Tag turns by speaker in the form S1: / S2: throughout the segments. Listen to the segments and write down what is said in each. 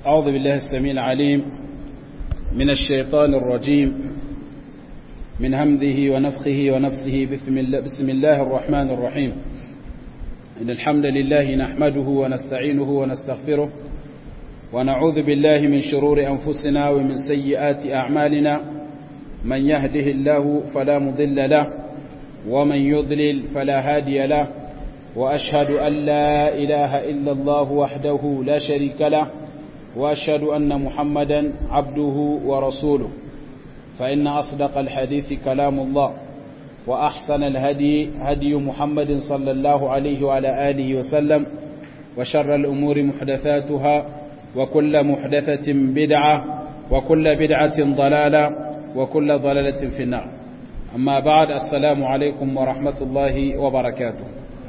S1: أعوذ بالله السميع العليم من الشيطان الرجيم من همذه ونفخه ونفسه بسم الله, بسم الله الرحمن الرحيم إن الحمد لله نحمده ونستعينه ونستغفره ونعوذ بالله من شرور أنفسنا ومن سيئات أعمالنا من يهده الله فلا مضل له ومن يضلل فلا هادي له وأشهد أن لا إله إلا الله وحده لا شريك له وأشهد أن محمدا عبده ورسوله فإن أصدق الحديث كلام الله وأحسن الهدي هدي محمد صلى الله عليه وعلى آله وسلم وشر الأمور محدثاتها وكل محدثة بدعة وكل بدعة ضلالة وكل ضلالة في النار أما بعد السلام عليكم ورحمة الله وبركاته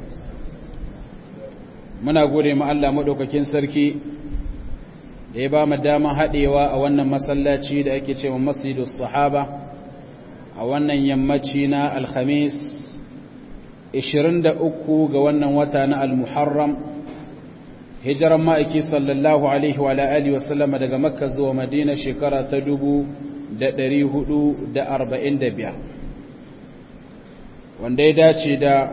S1: muna gode ma Allah madaukakin sarki da ya ba mu dama haɗewa a wannan masallaci da ake cewa masjidus sahaba a wannan yammaci na alhamis 23 ga wannan wata na almuharram hijiran ma'aiki sallallahu alaihi wa alihi wa sallama daga makka zuwa madina shekara ta 445 wanda ya dace da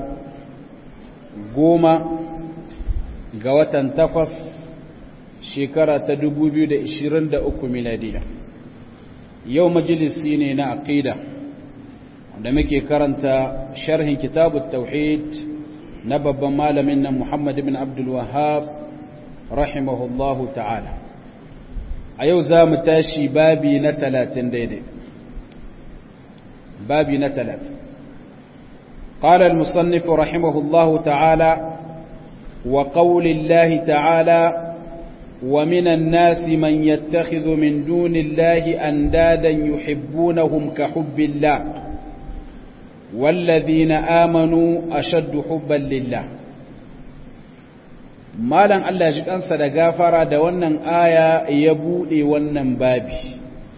S1: goma ga watan takwas shekara ta 2023 miladiya yau majalisi ne na aqida wanda muke karanta sharhin kitabut tauhid na babban malamin nan Muhammad ibn Abdul Wahhab rahimahullahu ta'ala a yau za mu tashi babi na 30 daidai babi na 30 قال المصنف رحمه الله تعالى وقول الله تعالى ومن الناس من يتخذ من دون الله أندادا يحبونهم كحب الله والذين آمنوا أشد حبا لله malan Allah ji kansa da gafara da wannan aya ya bude wannan babi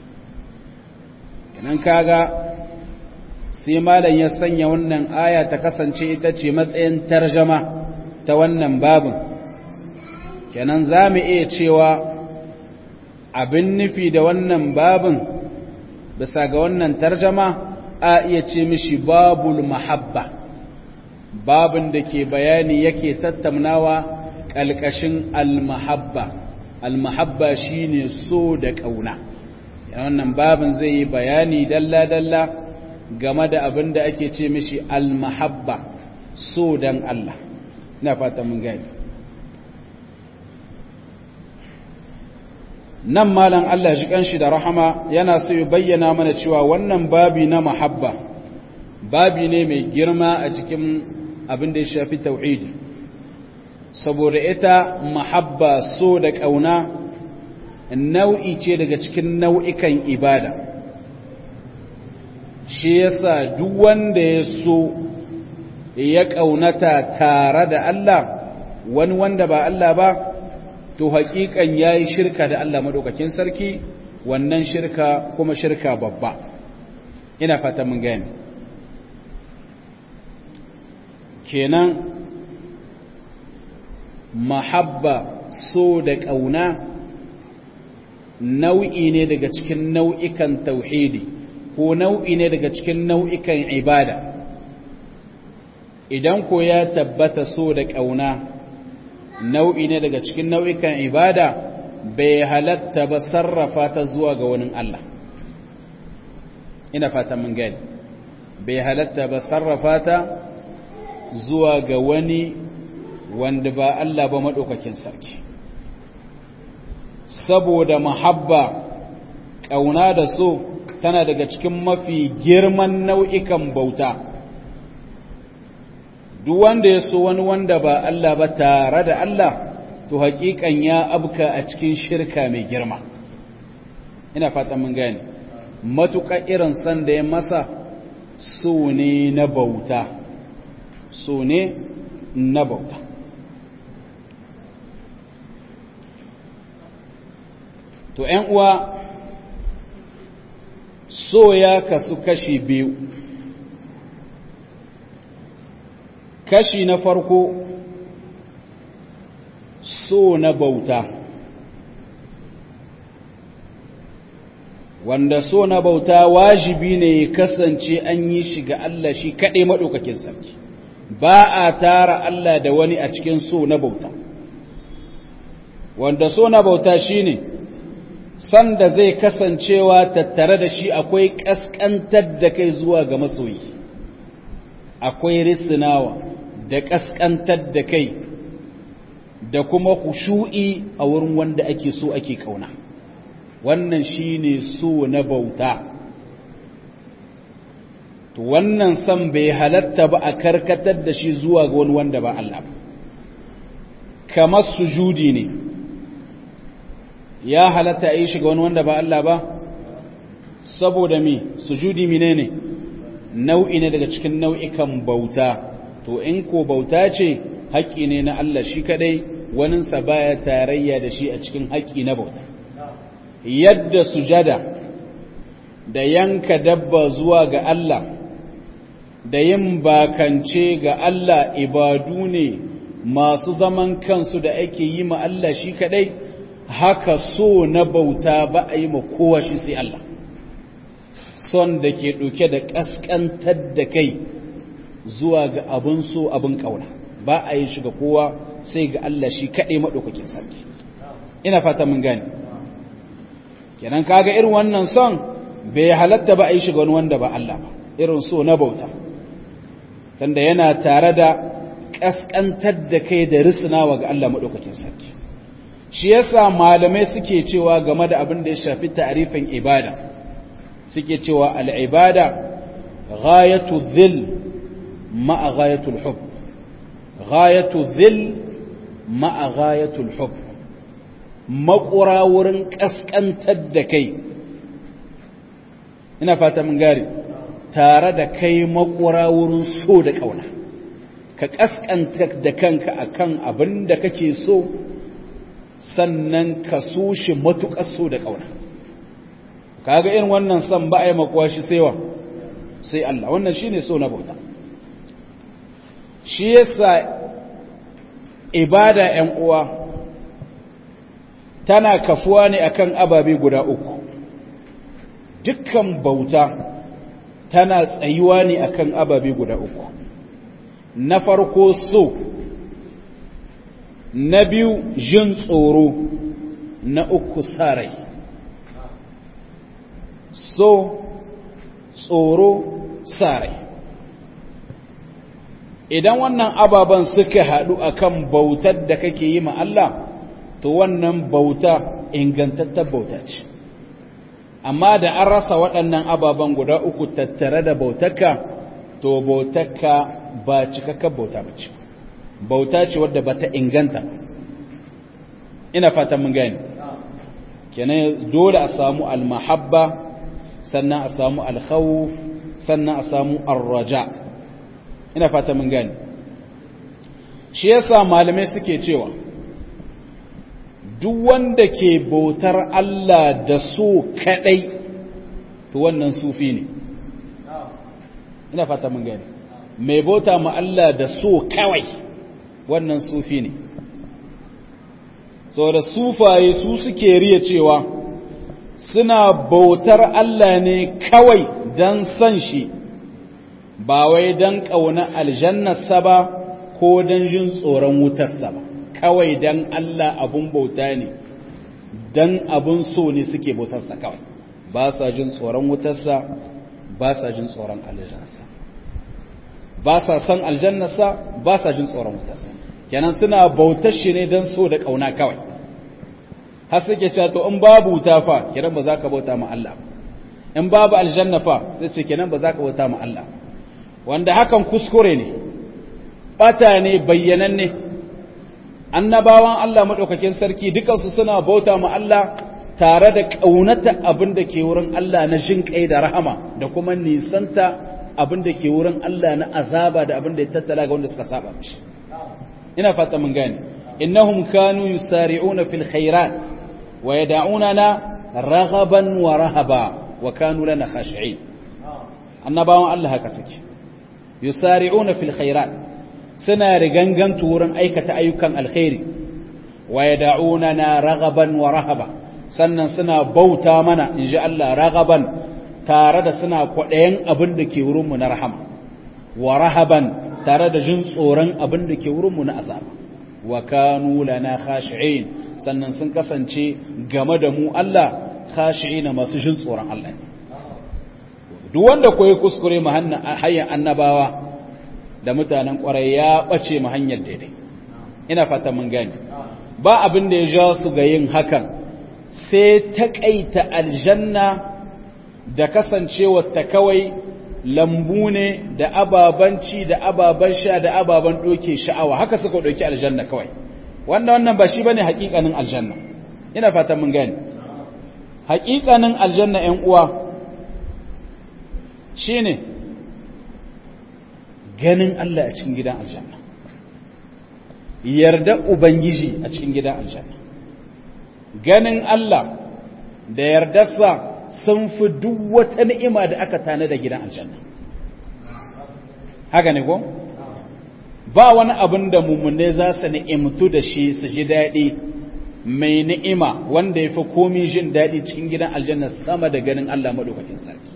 S1: idan kaga sai malan ya sanya wannan aya ta kasance ita ce matsayin tarjama ta wannan babin kenan za mu iya cewa abin nufi da wannan babin bisa ga wannan tarjama a iya ce mishi babul mahabba babin da ke bayani yake tattaunawa ƙalƙashin almahabba almahabba shine so da ƙauna wannan babin zai yi bayani dalla-dalla game da abin da ake ce mishi almahabba so dan Allah na fata mun gani nan malam Allah shi kanshi da rahama yana so ya bayyana mana cewa wannan babi na mahabba babi ne mai girma a cikin abin da ya shafi tauhidi saboda ita mahabba so da kauna nau'i ce daga cikin nau'ikan ibada shi yasa duk wanda ya so ya kaunata tare da Allah wani wanda ba Allah ba to haƙiƙan ya yi shirka da Allah maɗaukakin sarki wannan shirka kuma shirka babba ina fata mun gani kenan mahabba so da ƙauna nau'i ne daga cikin nau'ikan tauhidi ko nau'i ne daga cikin nau'ikan ibada idan ko ya tabbata so da ƙauna nau'i ne daga cikin nau'ikan ibada bai halatta ba sarrafa ta zuwa ga wani Allah ina fata mun gani bai halatta ba sarrafa ta zuwa ga wani wanda ba Allah ba maɗaukakin sarki saboda mahabba ƙauna da so tana daga cikin mafi girman nau'ikan bauta duk wanda ya so wani wanda ba Allah ba tare da Allah to haƙiƙan ya abka a cikin shirka mai girma ina fata mun gane matuƙa irin san da ya masa so ne na bauta so ne na bauta to ‘yan uwa so ya kasu kashi biyu kashi na farko so na bauta wanda so na bauta wajibi ne ya kasance an yi shi ga Allah shi kaɗai maɗaukakin sarki ba a tara Allah da wani a cikin so na bauta wanda so na bauta shi ne sanda zai kasancewa tattare da shi akwai ƙasƙantar da kai zuwa ga masoyi akwai risinawa da ƙasƙantar da kai da kuma kushu'i a wurin wanda ake so ake ƙauna wannan shine so na bauta to wannan san bai halatta ba a karkatar da shi zuwa ga wani wanda ba Allah ba kamar sujudi ne ya halatta a yi shi ga wani wanda ba Allah ba saboda mi sujudi mine ne nau'i ne daga cikin nau'ikan bauta to in ko bauta ce haƙƙi ne na Allah shi kadai waninsa baya tarayya da shi a cikin haƙƙi na bauta yadda sujada da yanka dabba zuwa ga Allah da yin bakance ga Allah ibadu ne masu zaman kansu da ake yi ma Allah shi kadai haka so na bauta ba a yi ma kowa shi sai Allah son da ke ɗauke da ƙasƙantar da kai zuwa ga abin so abin ƙauna ba a yi shi ga kowa sai ga Allah shi kaɗai maɗaukakin sarki ina fata mun gane kenan kaga irin wannan son bai halatta ba a yi shi ga wani wanda ba Allah ba irin so na bauta tunda yana tare da ƙasƙantar da kai da risinawa ga Allah maɗaukakin sarki shi yasa malamai suke cewa game da abin da ya shafi ta'rifin ibada suke cewa al'ibada ghayatu dhil ma'a ghayatul hub ghayatu dhil ma'a ghayatul hub makura wurin kaskantar da kai ina fata mun gari tare da kai makura wurin so da kauna ka kaskantar da kanka akan abin da kake so sannan ka so shi matuƙar so da ƙauna kaga irin wannan san ba a yi makuwa shi saiwa sai Allah wannan shi ne so na bauta shi yasa ibada ‘yan uwa tana kafuwa ne akan ababe guda uku dukkan bauta tana tsayuwa ne akan ababe guda uku na farko so na biyu jin tsoro na uku sarai so tsoro sarai idan wannan ababen suka haɗu akan bautar da kake yi ma Allah to wannan bauta ingantattar bauta ce amma da an rasa waɗannan ababen guda uku tattare da bautarka to bautarka ba cikakkar bauta ba ce bauta ce wadda ba ta inganta ina fatan mun gani kenan dole a samu almahabba sannan a samu alkhawf sannan a samu arraja ina fatan mun gani shi yasa malamai suke cewa duk wanda ke bautar Allah da so kadai to wannan sufi ne ina fata mun gani mai bauta ma Allah da so kawai wannan sufi ne da sufaye su suke riya cewa suna bautar Allah ne kawai don san shi ba wai don ƙauna aljannarsa ba ko don jin tsoron wutarsa ba kawai don Allah abun bauta ne don abun so ne suke bautarsa kawai ba sa jin tsoron wutarsa ba sa jin tsoron aljannarsa ba sa san aljannarsa ba sa jin tsoron wutarsa kenan suna bautar shi ne don so da ƙauna kawai har suke cewa to in babu wuta fa kenan ba za ka bauta ma Allah in babu aljanna fa zai ce kenan ba za ka bauta ma Allah wanda hakan kuskure ne bata ne bayyananne annabawan Allah madaukakin sarki dukansu suna bauta ma Allah tare da ƙaunata abin da ke wurin Allah na jin kai da rahama da kuma nisanta abin da ke wurin Allah na azaba da abin da ya tattala ga wanda suka saba mishi ina fata mun gane innahum kanu yusari'una fil khairat wa yad'unana raghaban wa rahaba wa kanu lana khashi'in annabawan Allah haka suke yusari'una fil khairat suna rigangantu wurin aikata ayyukan alkhairi wa yad'unana raghaban wa rahaba sannan suna bauta mana in ji Allah ragaban tare da suna kwaɗayen abin da ke wurinmu na rahama wa rahaban tare da jin tsoron abin da ke wurinmu na azaba wa kanu lana khashi'in sannan sun kasance game da mu Allah khashi'ina masu jin tsoron Allah ne duk wanda koyi kuskure mu hanyar annabawa da mutanen kwarai ya bace mu hanyar daidai ina fata mun gani ba abin da ya ja su ga yin hakan sai taƙaita aljanna da kasancewar ta kawai lambu ne da ababanci da ababan sha da ababan ɗoke sha'awa haka suka ɗauki aljanna kawai wanda wannan ba shi bane haƙiƙanin aljanna ina fatan mun gani haƙiƙanin aljanna ƴan uwa shine ganin Allah a cikin gidan aljanna yarda ubangiji a cikin gidan aljanna ganin Allah da yardarsa sun fi duk wata ni'ima da aka tana da gidan aljanna haka ne ko ba wani abin da mummune za su ni'imtu da shi su ji daɗi mai ni'ima wanda ya fi komi jin daɗi cikin gidan aljanna sama da ganin Allah maɗaukakin sarki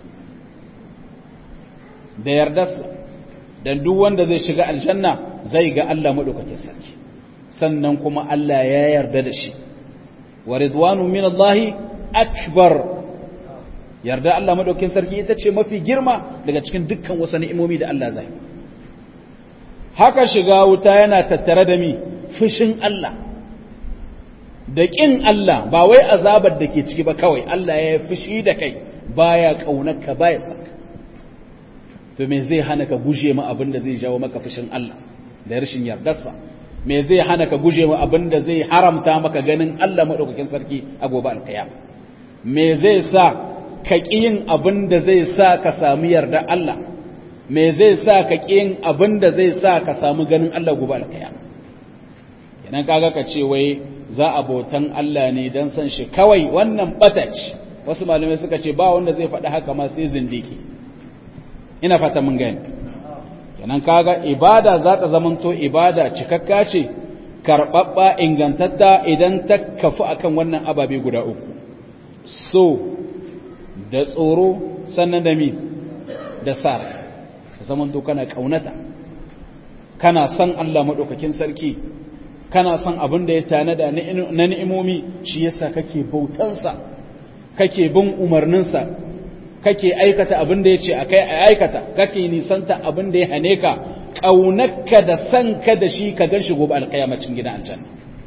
S1: da yardarsa don duk wanda zai shiga aljanna zai ga Allah maɗaukakin sarki sannan kuma Allah ya yarda da shi wa ridwanu min Allah akbar yarda Allah madaukin sarki ita ce mafi girma daga cikin dukkan wasu ni'imomi da Allah zai haka shiga wuta yana tattare da mi fushin Allah da kin Allah ba wai azabar da ke ciki ba kawai Allah ya fushi da kai baya kaunarka baya saka to me zai hana ka guje ma abin da zai jawo maka fushin Allah da rashin yardarsa me zai hana ka guje ma abin da zai haramta maka ganin Allah madaukakin sarki a gobe alkiyama me zai sa ka yin abin da zai sa ka samu yarda Allah me zai sa ka yin abin da zai sa ka samu ganin Allah gobe alkiyama idan kaga ka ce wai za a bautan Allah ne dan san shi kawai wannan batac wasu malamai suka ce ba wanda zai faɗi haka ma sai zindiki ina fata mun gani kenan kaga ibada za ta zamanto ibada cikakka ce karɓaɓɓa ingantatta idan ta kafu akan wannan ababe guda uku so da tsoro sannan da mi da sar zamanto kana ƙaunata kana son Allah maɗaukakin sarki kana son abin da ya tanada na ni'imomi shi yasa kake bautansa kake bin umarninsa kake aikata abin da ya ce a kai a aikata kake nisanta abin da ya hane ka ƙaunarka da san ka da shi ka gan shi gobe alƙayamacin gidan aljanna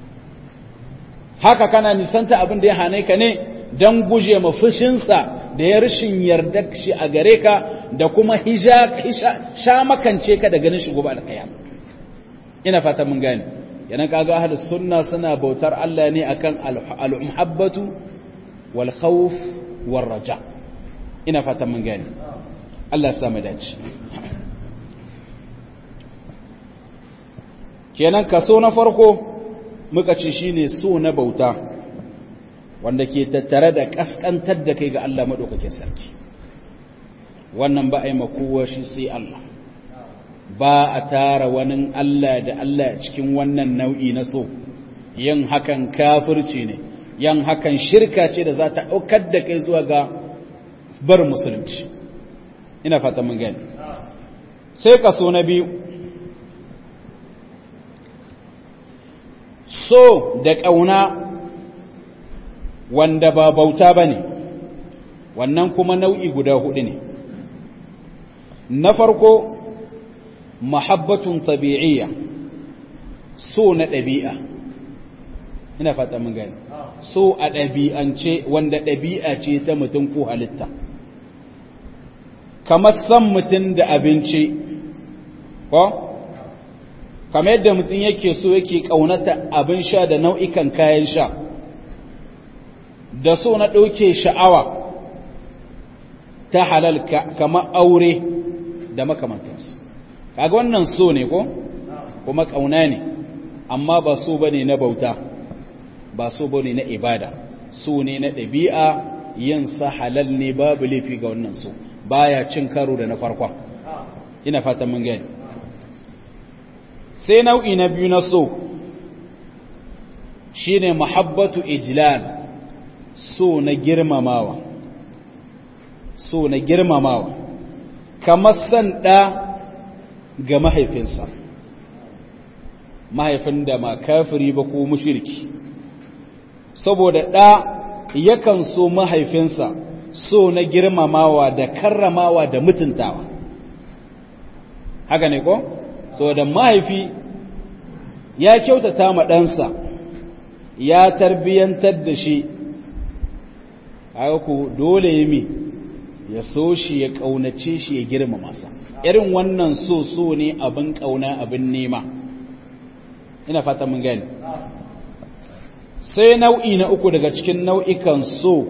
S1: haka kana nisanta abin da ya hane ka ne don guje ma fushinsa da ya rashin yarda shi a gare ka da kuma sha makance ka da ganin shi gobe alƙayama ina fata mun gane yana kaga ahlus sunna suna bautar Allah ne akan al-muhabbatu wal khawf war raja' ina fatan mun gani Allah ya samu dace kenan kaso na farko muka ce shine so na bauta wanda ke tattare da kaskantar da kai ga Allah madaukakin sarki wannan ba a yi makowa shi sai Allah ba a tara wani Allah da Allah cikin wannan nau'i na so yin hakan kafirci ne yin hakan shirka ce da za ta ɗaukar da kai zuwa ga bar musulunci ina fata mun gani sai kaso na biyu so da ƙauna wanda ba bauta ba ne wannan kuma nau'i guda hudu ne na farko mahabbatun tabi'iyya so na ɗabi'a ina fata mun gani so a ɗabi'ance wanda ɗabi'a ce ta mutum ko halitta kamar san mutum da abinci ko kamar yadda mutum yake so yake ƙaunata abin sha da nau'ikan kayan sha da so na ɗauke sha'awa ta halal kamar aure da makamantansu kaga wannan so ne ko kuma ƙauna ne amma ba so bane na bauta ba so bane na ibada so ne na ɗabi'a yin sa halal ne babu laifi ga wannan so baya cin karo da na farkon ina fatan mun gani sai nau'i na biyu na so shine muhabbatu ijlal so na girmamawa so na girmamawa kamar san ɗa ga mahaifinsa mahaifin da ma kafiri ba ko mushirki saboda ɗa yakan so mahaifinsa so na girmamawa da karramawa da mutuntawa haka ne ko saboda mahaifi ya kyautata ma ɗansa ya tarbiyyantar da shi haka ku dole yi mi ya so shi ya ƙaunace shi ya girmama sa irin wannan so so ne abin ƙauna abin nema ina fata mun gani sai nau'i na uku daga cikin nau'ikan so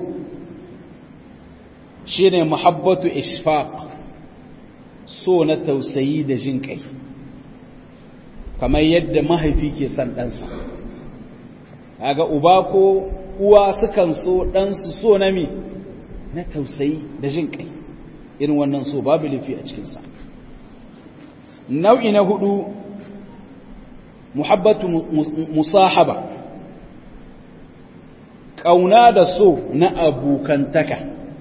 S1: shine muhabbatu ishfaq so na tausayi da jin kai kamar yadda mahaifi ke son ɗansa kaga uba ko uwa sukan so ɗansu so na mi na tausayi da jin kai irin wannan so babu lafi a cikinsa nau'i na hudu muhabbatu musahaba ƙauna da so na abokantaka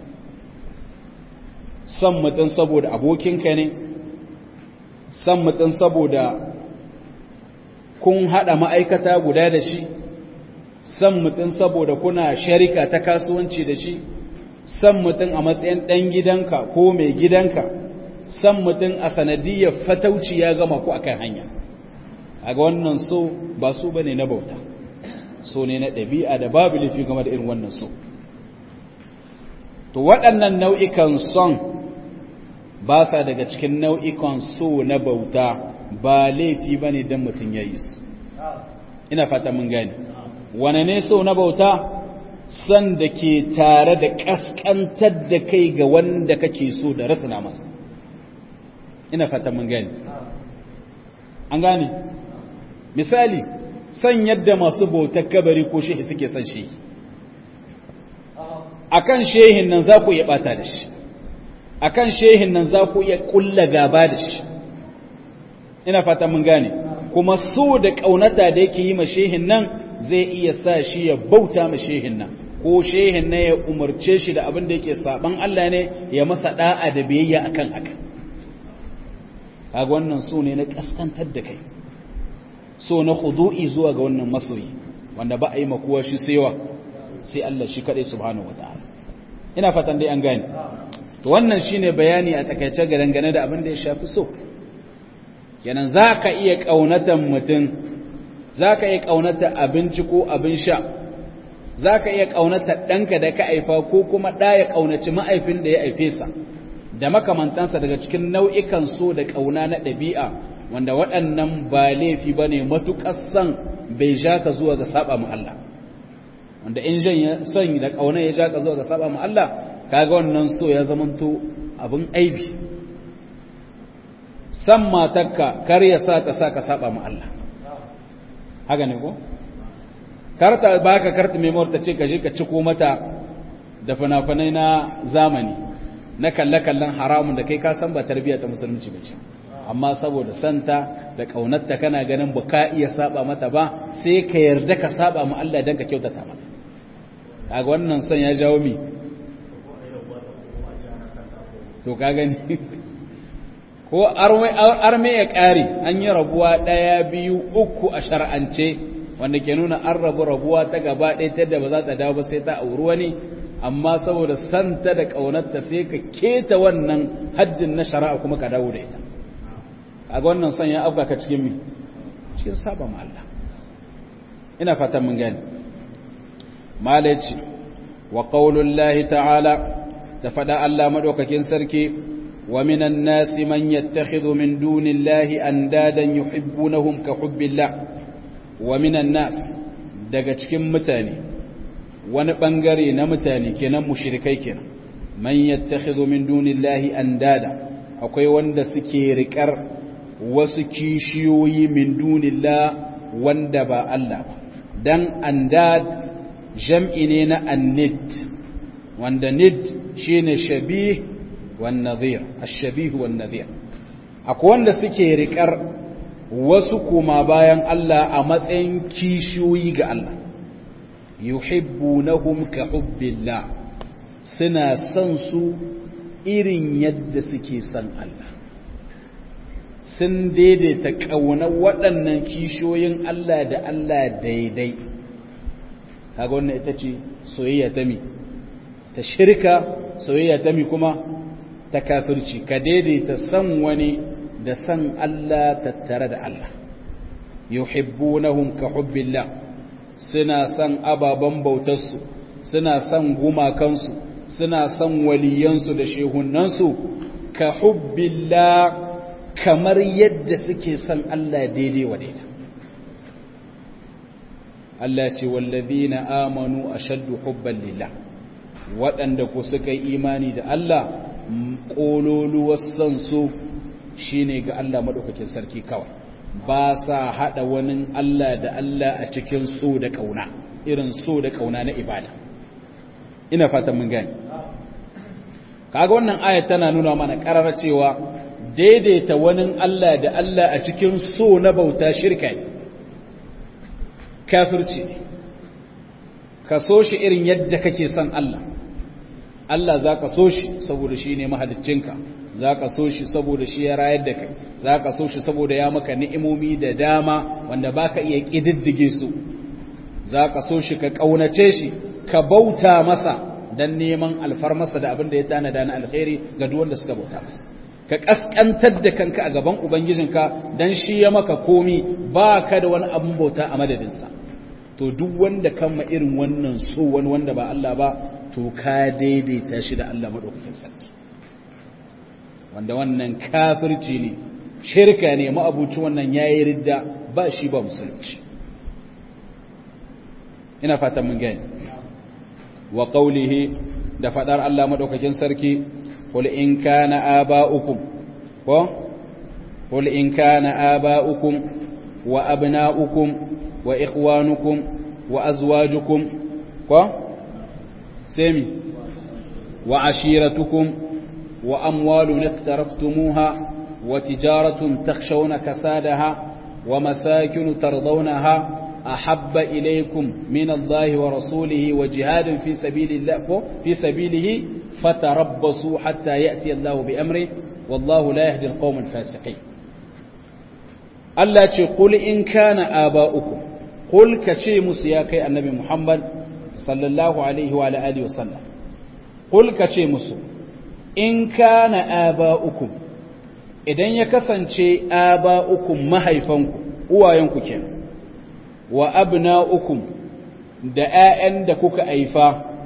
S1: san mutum saboda abokinka ne san mutum saboda kun haɗa ma'aikata guda da shi san mutum saboda kuna sharika ta kasuwanci da shi san mutum a matsayin ɗan gidanka ko mai gidanka san mutum a sanadiyar fatauci ya gama ku akan hanya a ga wannan so ba su ba ne na bauta so ne na ɗabi'a da babu lafi game da irin wannan so to waɗannan nau'ikan son ba sa daga cikin nau'ikan so na bauta ba laifi ba ne don mutum ya yi su ina fata mun gani wane ne so na bauta san da ke tare da ƙasƙantar da kai ga wanda kake so da rasuna masa ina fata mun gani an gane misali san yadda masu bautar kabari ko shehi suke san shehi akan shehin nan za ku iya bata da shi akan shehin nan za ku iya kulla gaba da shi ina fata mun gane kuma so da kaunata da yake yi ma shehin nan zai iya sa shi ya bauta ma shehin nan ko shehin nan ya umarce shi da abin da yake saban Allah ne ya masa da'a da biyayya akan haka kaga wannan so ne na kaskantar da kai so na khudu'i zuwa ga wannan masoyi wanda ba a yi makuwa shi saiwa sai Allah shi kadai subhanahu wataala ina fatan dai an gane to wannan shine bayani a takaice ga dangane da abin da ya shafi so kenan zaka iya kaunatan mutum zaka iya kaunata abinci ko abin sha zaka iya kaunata danka da ka aifa ko kuma da ya kaunaci ma'aifin da ya aife sa da makamantansa daga cikin nau'ikan so da kauna na ɗabi'a wanda waɗannan ba laifi bane matukar san bai ja ka zuwa ga saba mu Allah wanda in jan son da kauna ya ja ka zuwa ga saba mu Allah kaga wannan so ya zamanto abin aibi san matarka kar ya sa ta sa ka saba mu Allah haka ne ko karta baka karta memory ta ce ka je ka ciko mata da fina-finai na zamani na kalle-kallen haramun da kai ka san ba tarbiyya ta musulunci ba ce amma saboda santa da kaunarta kana ganin ba ka iya saba mata ba sai ka yarda ka saba mu Allah dan ka kyautata mata kaga wannan son ya jawo mi to ka gani ko arme ya kare an yi rabuwa ɗaya biyu uku a shar'ance wanda ke nuna an rabu rabuwa ta gaba ɗaya ta da ba za ta dawo ba sai ta auri wani amma saboda santa da ƙaunarta sai ka keta wannan haddin na shari'a kuma ka dawo da ita kaga wannan son ya afka ka cikin mi cikin saba ma Allah ina fatan mun gani malaci wa qaulullahi ta'ala da fada Allah madaukakin sarki wa minan nasi man yattakhidhu min dunillahi andadan yuhibbunahum ka hubbillah wa minan nas daga cikin mutane wani bangare na mutane kenan mushrikai kenan man yattakhidhu min dunillahi andada akwai wanda suke riƙar wasu kishiyoyi min dunillah wanda ba Allah ba dan andad jam'i ne na annid wanda nid shine shabih wan nadhir ash-shabih wan nadhir akwai wanda suke riƙar wasu kuma bayan Allah a matsayin kishiyoyi ga Allah yuhibbunahum ka hubbillah suna son su irin yadda suke son Allah sun daidaita ƙaunar waɗannan kishoyin Allah da Allah daidai kaga wannan ita ce soyayya ta mi ta shirka soyayya ta mi kuma ta kafirci ka daidaita san wani da san Allah tattare da Allah yuhibbunahum ka hubbillah suna san ababan bautarsu suna san gumakansu suna san waliyansu da shehunansu ka hubbillah kamar yadda suke san Allah daidai wa daidai Allah ce wallazina amanu ashaddu hubban lillah waɗanda ku suka yi imani da Allah ƙololuwar san su shine ga Allah madaukakin sarki kawai ba sa hada wani Allah da Allah a cikin so da kauna irin so da kauna na ibada ina fatan mun gani kaga wannan aya tana nuna mana karara cewa daidaita wani Allah da Allah a cikin so na bauta shirka ne kafirci ne ka so shi irin yadda kake son Allah Allah za ka so shi saboda shi ne mahaliccinka za ka so shi saboda shi ya rayar da kai za ka so shi saboda ya maka ni'imomi da dama wanda ba ka iya ƙididdige su za ka so shi ka ƙaunace shi ka bauta masa don neman alfarmasa da abin da ya tanada na alkhairi ga duk wanda suka bauta masa ka kaskantar da kanka a gaban ubangijinka dan shi ya maka komi ba ka da wani abin bauta a madadinsa to duk wanda kama irin wannan so wani wanda ba Allah ba to ka daidaita shi da Allah madaukakin sarki wanda wannan kafirci ne shirka ne ma'abuci wannan yayi ridda ba shi ba musulunci ina fatan mun gani wa qawlihi da fadar Allah madaukakin sarki qul in kana aba'ukum ko qul in kana aba'ukum wa abna'ukum wa ikhwanukum wa azwajukum ko sami wa ashiratukum wa amwalun iqtaraftumuha wa tijaratun takhshawna kasadaha wa masakin tardawnaha أحب إليكم من الله ورسوله وجهاد في سبيل الله في سبيله فتربصوا حتى يأتي الله بأمره والله لا يهدي القوم الفاسقين Allah ce kul in kana aba'ukum kul ka ce musu ya kai annabi Muhammad sallallahu alaihi wa alihi wasallam kul ka ce musu in kana aba'ukum idan ya kasance aba'ukum mahaifanku uwayenku kenan wa abna'ukum da ‘ya'yan da kuka haifa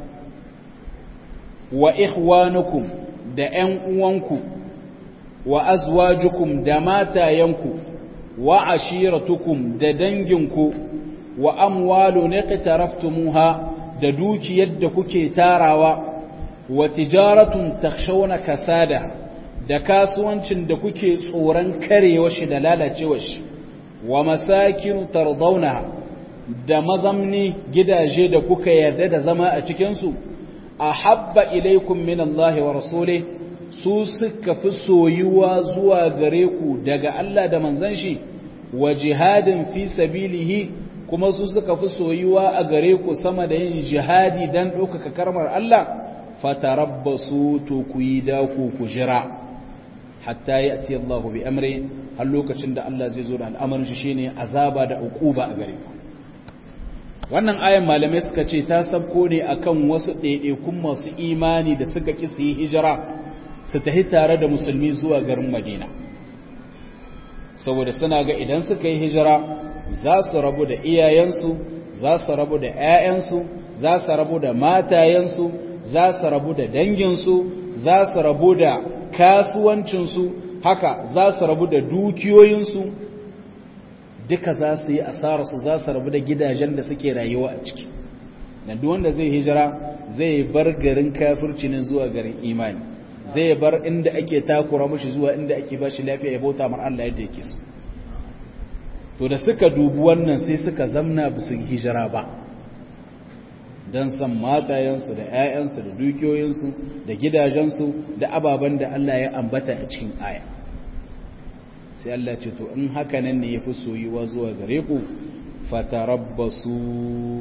S1: wa ikhwanukum da ‘yan uwanku wa azwajukum da matayenku wa ashiratukum da danginku wa amwalu niqtaraftumuha da dukiyar da kuke tarawa wa tijaratun takhshawna kasada da kasuwancin da kuke tsoron karewa shi da lalacewa shi wa masakin tardaunaha da mazamni gidaje da kuka yarda da zama a cikinsu a habba ilaikum min Allah wa rasule su suka fi soyuwa zuwa gare ku daga Allah da manzan shi wa jihadin fi sabilihi kuma su suka fi soyuwa a gare ku sama da yin jihadi don ɗaukaka karmar Allah fatarabbasu to ku yi daku ku jira hatta ya ati Allah bi amri har lokacin da Allah zai zo da al'amarin shi shine azaba da uquba a gare ku wannan ayan malamai suka ce ta sabko ne akan wasu ɗaiɗaikun masu imani da suka ƙi su yi hijira su tafi tare da musulmi zuwa garin Madina saboda suna ga idan suka yi hijira za su rabu da iyayensu za su rabu da 'ya'yansu za su rabu da matayensu za su rabu da danginsu za su rabu da kasuwancinsu haka za su rabu da dukiyoyinsu duka za su yi asararsu za su rabu da gidajen da suke rayuwa a ciki na wanda zai hijira zai bar garin kafirci ne zuwa garin imani zai bar inda ake takura mashi zuwa inda ake ba shi lafiya ya bauta mar Allah yadda yake so to da suka dubi wannan sai suka zamna ba su hijira ba don san matayensu da 'ya'yansu da dukiyoyinsu da gidajensu da ababen da Allah ya ambata a cikin aya sai Allah ce to in haka nan ne ya fi soyuwa zuwa gare ku fatarabbasu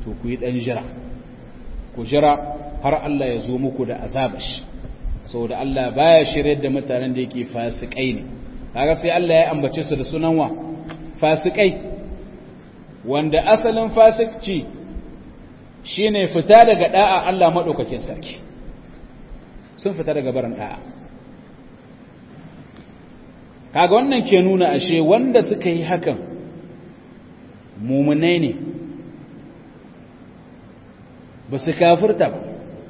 S1: to ku yi ɗan jira ku jira har Allah ya zo muku da azabash saboda Allah baya shirye da mutanen da yake fasikai ne kaga sai Allah ya ambace su da sunan wa fasikai wanda asalin fasikci shine fita daga da'a Allah madaukakin sarki sun fita daga barin da'a kaga wannan ke nuna ashe wanda suka yi hakan mumunai ne ba su kafirta ba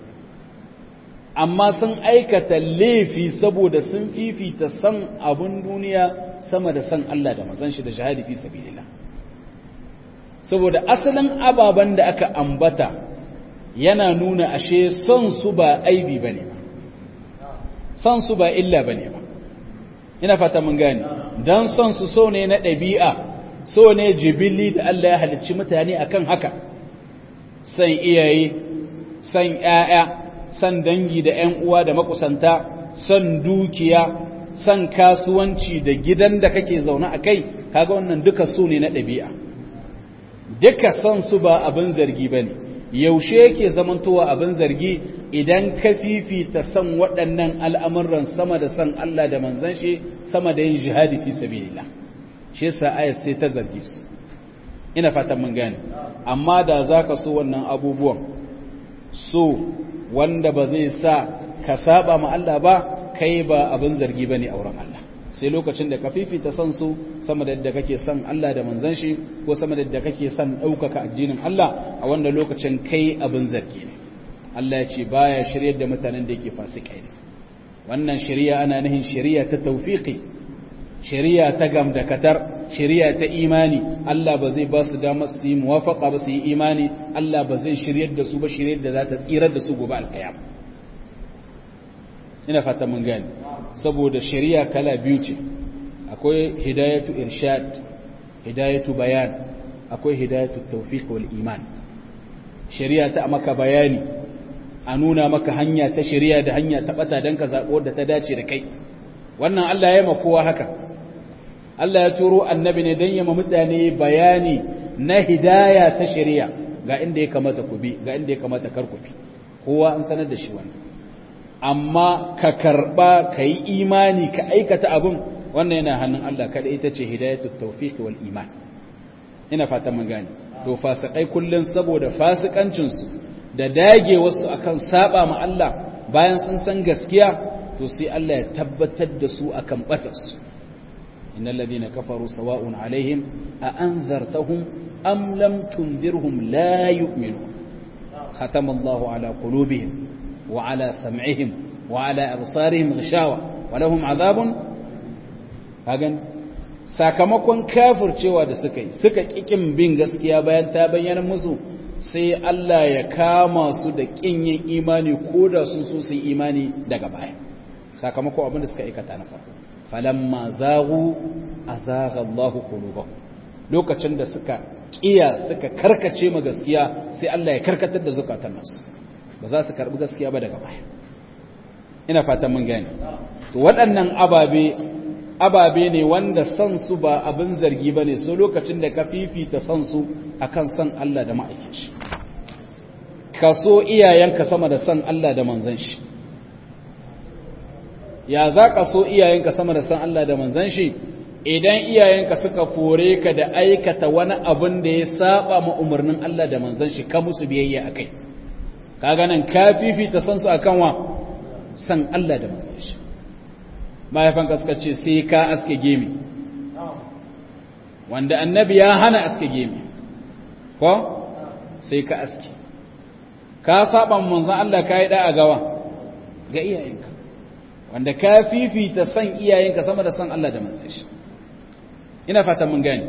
S1: amma sun aikata laifi saboda sun fifita san abun duniya sama da san Allah da mazan shi da shahadi fi sabilillah saboda asalin ababen da aka ambata yana nuna ashe son su ba aibi bane ba son su ba illa bane ba ina fata mun gane dan son su so ne na ɗabi'a so ne jibilli da Allah ya halicci mutane akan haka san iyaye san ƴaƴa san dangi da ƴan uwa da makusanta san dukiya san kasuwanci da gidan da kake zaune a kai kaga wannan duka su ne na ɗabi'a duka san su ba abin zargi bane yaushe yake zamantowa abin zargi idan ka fifita san waɗannan al'amuran sama da san Allah da manzan shi sama da yin jihadi fi sabilillah shi yasa ayat sai ta zargi su ina fatan mun gane amma da zaka so wannan abubuwan so wanda ba zai sa ka saba ma Allah ba kai ba abin zargi bane a wurin Allah sai lokacin da ka fifita san su sama da yadda kake son Allah da manzan shi ko sama da yadda kake son ɗaukaka addinin Allah a wanda lokacin kai abin zargi ne Allah ya ce baya shiryar da mutanen da yake fasikai ne wannan shari'a ana nihin shari'a ta tawfiqi shari'a ta gamdakatar shari'a ta imani Allah ba zai ba su damar su yi muwafaqa ba su yi imani Allah ba zai shiryar da su ba shiryar da za ta tsirar da su gobe alkiyama ina fata mun gani saboda shari'a kala biyu ce akwai hidayatu irshad hidayatu bayan akwai hidayatu tawfiq wal iman shari'a ta maka bayani a nuna maka hanya ta shari'a da hanya ta bata dan ka zabo da ta dace da kai wannan Allah ya ma kowa haka Allah ya turo annabi ne dan ya ma mutane bayani na hidaya ta shari'a ga inda ya kamata ku bi ga inda ya kamata kar ku bi kowa an sanar da shi wannan amma ka karba ka yi imani ka aikata abin wannan yana hannun Allah kada ita ce hidayatul tawfiq wal iman ina fata mun gane to fasikai kullun saboda fasikancin su da dage wasu akan saba ma Allah bayan sun san gaskiya to sai Allah ya tabbatar da su akan batar su innal ladina kafaru sawa'un alaihim a anzartahum am lam tunzirhum la yu'minun khatama Allahu ala qulubihim وعلى سمعهم وعلى أبصارهم غشاوة ولهم عذاب hagan sakamakon kafircewa da suka yi suka kikin bin gaskiya bayan ta bayyana musu sai Allah ya kama su da kin yin imani ko da sun so su yi imani daga baya sakamakon abin da suka aikata na farko falamma zaghu azagha Allahu qulubahum lokacin da suka kiya suka karkace ma gaskiya sai Allah ya karkatar da zukatan nasu ba za su karbi gaskiya ba daga baya ina fatan mun gane to waɗannan ababe ababe ne wanda san su ba abin zargi bane so lokacin da ka fifita san su akan san Allah da ma'aikin shi ka so iyayenka sama da san Allah da manzon shi ya za ka so iyayenka sama da san Allah da manzon shi idan iyayenka suka fore ka da aikata wani abin da ya saba ma umarnin Allah da manzon shi ka musu biyayya akai kaga nan ka fifita san su akan wa san Allah da manzon shi mahaifan ka suka ce sai ka aske gemi wanda annabi ya hana aske gemi ko sai ka aske ka saba manzon Allah ka yi da'a gawa ga iyayenka wanda ka fifita san iyayenka sama da san Allah da manzon shi ina fatan mun gani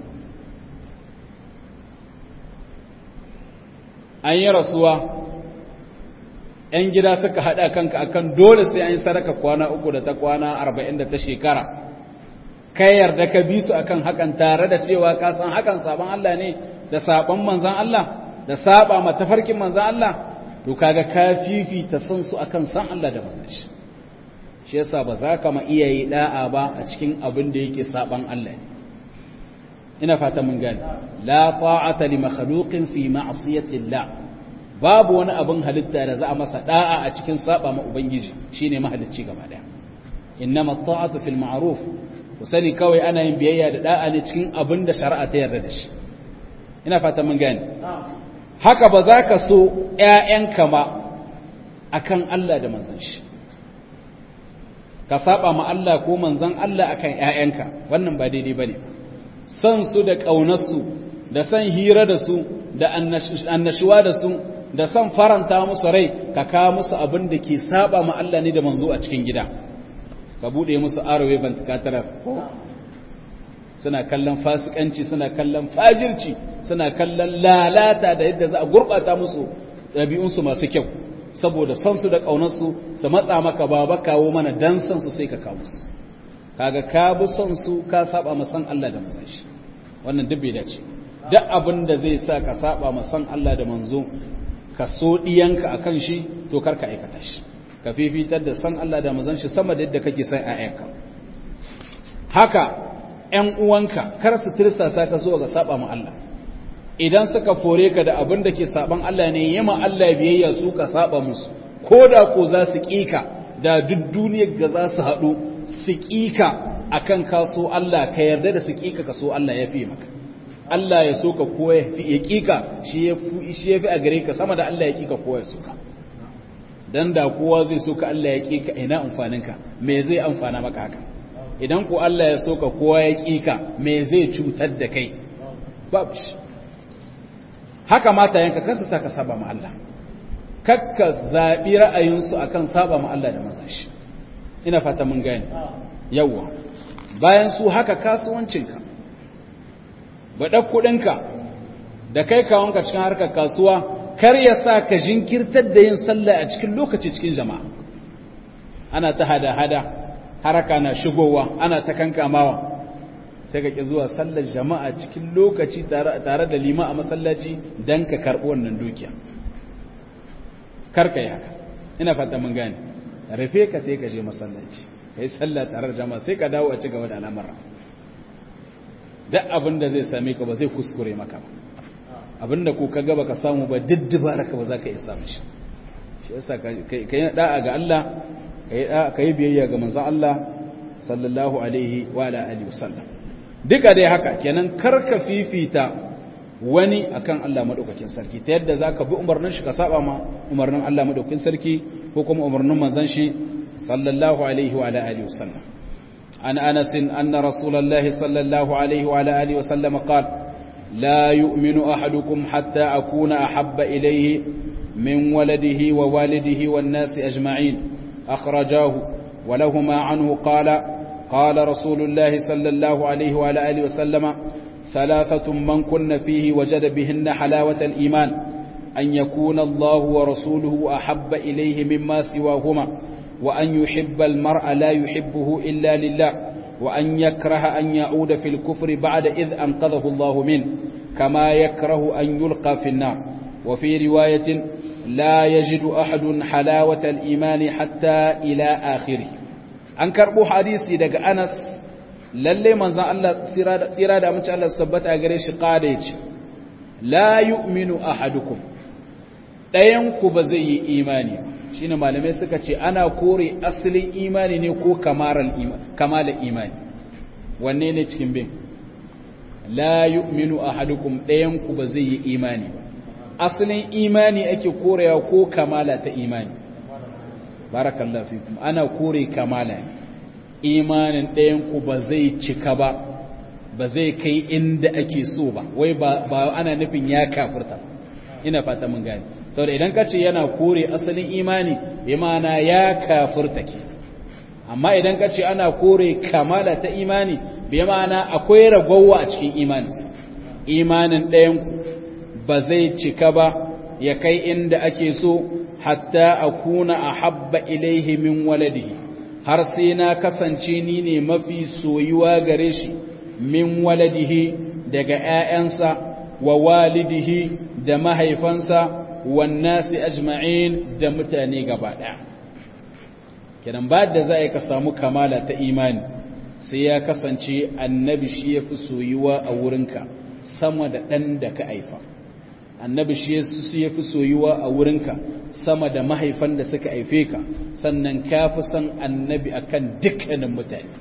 S1: an yi rasuwa ‘yan gida suka haɗa kanka akan dole sai an yi saraka kwana uku da ta kwana arba'in da ta shekara kai yarda ka bi su akan hakan tare da cewa ka san hakan sabon Allah ne da sabon manzan Allah da saba ma tafarkin manzan Allah to kaga ka fifita san su akan san Allah da manzan shi shi yasa ba za ka ma iyaye da'a ba a cikin abin da yake saban Allah ne ina fata mun gane la ta'ata li makhluqin fi ma'siyati Allah babu wani abin halitta da za a masa da'a a cikin saba ma ubangiji shine mahalicci gaba daya innama ta'atu fil ma'ruf ku sani kawai ana yin biyayya da da'a ne cikin abin da shari'a ta yarda da shi ina fata mun gane haka ba za ka so ƴaƴanka ma akan Allah da manzon shi ka saba ma Allah ko manzon Allah akan ƴaƴanka wannan ba daidai bane san su da ƙaunarsu da san hira da su da annashuwa da su da san faranta musu rai ka kawo musu abin da ke saba ma Allah ne da manzo a cikin gida ka bude musu arawe bantakatarar suna kallon fasikanci suna kallon fajirci suna kallon lalata da yadda za a gurbata musu ɗabi'unsu masu kyau saboda san su da ƙaunarsu su matsa maka baba kawo mana dan san su sai ka kawo musu kaga ka bi son su ka saba ma san Allah da manzon shi wannan duk bai dace duk abin da zai sa ka saba ma san Allah da manzo ka so diyanka akan shi to karka aikata shi ka fifitar da san Allah da manzon shi sama da yadda kake san ayyanka haka ƴan uwanka kar su tirsasa ka zo ga saba ma Allah idan suka fore ka da abin da ke saban Allah ne yima Allah biyayya su ka saba musu koda ko za su kika da duk duniyar ga za su haɗu su kika akan kaso Allah ka yarda da su kika ka so Allah ya fi maka Allah ya so ka ko ya fi ya kika shi ya fi shi ya fi a gare ka sama da Allah ya kika ko ya so ka dan da kowa zai so ka Allah ya kika ina amfanin ka me zai amfana maka haka idan ko Allah ya so ka kowa ya kika me zai cutar da kai babu shi haka mata yanka kansa saka saba ma Allah kakka zabi ra'ayinsu akan saba ma Allah da manzon shi ina fata mun gane yawa bayan su haka kasuwancinka baɗa kuɗinka da kai kawonka cikin harkar kasuwa kar ya sa ka jinkirtar da yin sallah a cikin lokaci cikin jama'a ana ta hada-hada haraka na shigowa ana ta kankamawa sai ka ƙi zuwa sallar jama'a cikin lokaci tare da lima a masallaci don ka karɓi wannan dukiya karka yi haka ina fata mun gane rufe ka sai ka je masallaci ka yi sallah tare da jama'a sai ka dawo a ci gaba da al'amara duk abin da zai same ka ba zai kuskure maka ba abin da ko ka gaba ka samu ba diddibara ka ba za ka iya samun shi shi yasa ka yi da'a ga Allah ka yi biyayya ga manzon Allah sallallahu alaihi wa ala alihi wasallam duka dai haka kenan karka fifita wani akan Allah madaukakin sarki ta yadda zaka bi umarnin shi ka saba ma umarnin Allah madaukakin sarki ko kuma umarnin manzon shi sallallahu alaihi wa ala alihi wasallam an Anas anna rasulullahi sallallahu alaihi wa ala alihi wasallam qala لا يؤمن أحدكم حتى أكون أحب إليه من ولده ووالده والناس أجمعين أخرجاه ولهما عنه قال قال رسول الله صلى الله عليه وعلى آله وسلم ثلاثة من كن فيه وجد بهن حلاوة الإيمان أن يكون الله ورسوله أحب إليه مما سواهما وأن يحب المرء لا يحبه إلا لله وأن يكره أن يعود في الكفر بعد إذ أنقذه الله منه كما يكره أن يلقى في النار وفي رواية لا يجد أحد حلاوة الإيمان حتى إلى آخره أنكر بو حديثي دق أنس للي من زان الله سيرادة من شاء الله سبت أغريش قادج لا يؤمن أحدكم ɗayanku ba zai yi imani shi ne malamai suka ce ana kore asalin imani ne ko kamalar imani wanne ne cikin bin la yu'minu ahadukum ɗayanku ba zai yi imani asalin imani ake korewa ko kamala ta imani barakallahu fikum ana kore kamala imanin ɗayanku ba zai cika ba ba zai kai inda ake so ba wai ba ana nufin ya kafirta ina fata mun gani saboda idan ka ce yana kore asalin imani bi mana ya kafirta ke amma idan ka ce ana kore kamala ta imani bi mana akwai ragowa a cikin imanis imanin ɗayanku ba zai cika ba ya kai inda ake so hatta akuna ahabba ilaihi min waladihi har sai na kasance ni ne mafi soyuwa gare shi min waladihi daga ‘ya'yansa wa walidihi da mahaifansa wannasi ajma'in da mutane gaba ɗaya kiran ba da za a ka samu kamala ta imani sai ya kasance annabi shi ya fi soyuwa a wurinka sama da ɗan da ka haifa annabi shi ya fi soyuwa a wurinka sama da mahaifan da suka haife ka sannan ka fi son annabi akan dukkanin mutane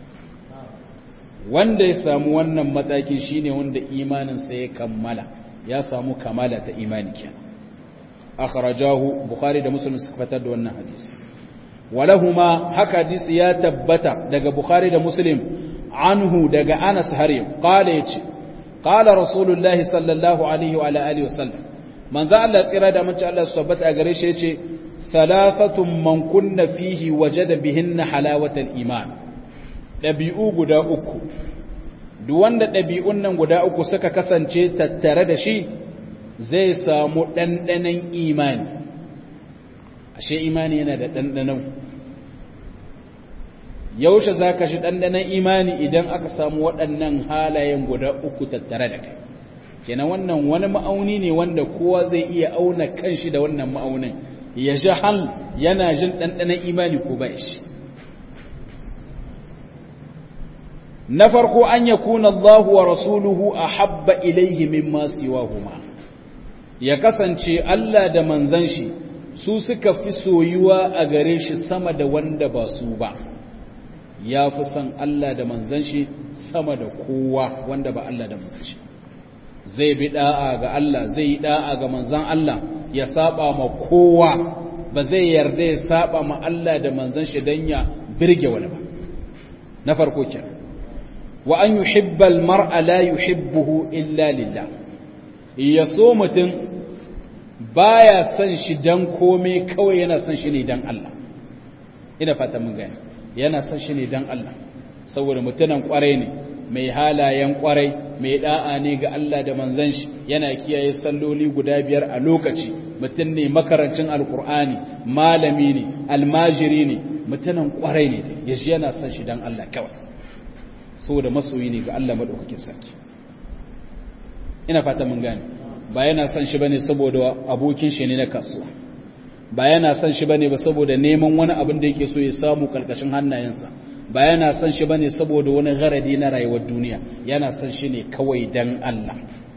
S1: wanda ya samu wannan mataki shine wanda imaninsa ya kammala ya samu kamala ta imani kenan akhrajahu bukhari da muslim suka fitar da wannan hadisi walahuma haka hadisi ya tabbata daga bukhari da muslim anhu daga anas harim qala yace qala rasulullahi sallallahu alaihi wa ala alihi wasallam manzo Allah tsira da mace Allah subhanahu a gare shi yace thalathatun man kunna fihi wajada bihinna halawatal iman dabi'u guda uku duk wanda dabi'un nan guda uku suka kasance tattare da shi zai samu ɗanɗanon imani ashe imani yana da ɗanɗanon yaushe za ka shi ɗanɗanon imani idan aka samu waɗannan halayen guda uku tattare da kai kenan wannan wani ma'auni ne wanda kowa zai iya auna kanshi da wannan ma'aunin ya ji hal yana jin ɗanɗanon imani ko bai shi na farko an yakuna Allahu wa rasuluhu a habba ilaihi mimma siwahuma ya kasance Allah da manzan shi su suka fi soyuwa a gare shi sama da wanda ba su ba ya fi son Allah da manzan shi sama da kowa wanda ba Allah da manzan shi zai bi da'a ga Allah zai yi da'a ga manzan Allah ya saba ma kowa ba zai yarda ya saba ma Allah da manzan shi don ya birge wani ba na farko kenan wa an yuhibbal mar'a la yuhibbuhu illa lillah ya so mutum baya son shi dan komai kawai yana son shi ne dan Allah ina fata mun gani yana son shi ne dan Allah saboda mutunan kwarai ne mai halayen kwarai mai da'a ne ga Allah da manzon shi yana kiyaye salloli guda biyar a lokaci mutum ne makarancin alkur'ani malami ne almajiri ne mutunan kwarai ne yaji yana son shi dan Allah kawai saboda masoyi ne ga Allah madaukakin sarki ina fata mun gane ba yana son shi bane saboda abokin shi ne na kasuwa ba yana son shi bane ba saboda neman wani abin da yake so ya samu karkashin hannayensa ba yana son shi bane saboda wani garadi na rayuwar duniya yana son shi ne kawai dan Allah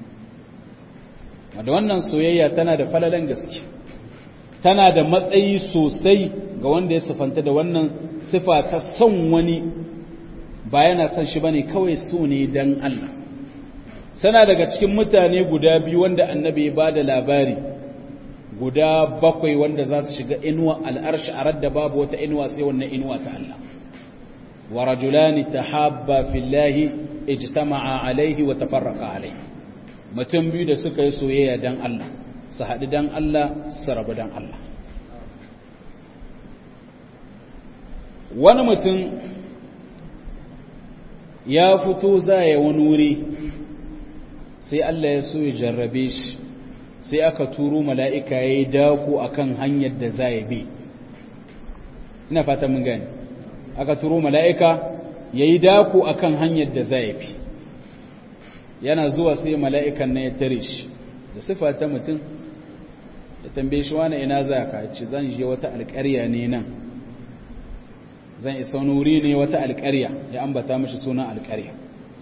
S1: da wannan soyayya tana da falalan gaske tana da matsayi sosai ga wanda ya sifanta da wannan sifa ta son wani ba yana son shi bane kawai so ne dan Allah sana daga cikin mutane guda biyu wanda annabi ya bada labari guda bakwai wanda za su shiga inuwa al'arshi a radda babu wata inuwa sai wannan inuwa ta Allah wa rajulani tahabba fillahi ijtama'a alaihi wa tafarraqa alaihi mutum biyu da suka yi soyayya dan Allah su haɗu dan Allah su rabu dan Allah wani mutum ya fito za ya wani wuri sai Allah ya so ya jarrabe shi sai aka turo mala'ika ya yi dako a kan hanyar da za ya bi ina fata mun gani aka turo mala'ika ya yi dako a kan hanyar da za ya bi yana zuwa sai mala'ikan na ya tare shi da sifa ta mutum da tambaye shi wani ina za ka ci zan je wata alƙarya ne nan zan isa wani wuri ne wata alƙarya ya ambata mashi sunan alƙarya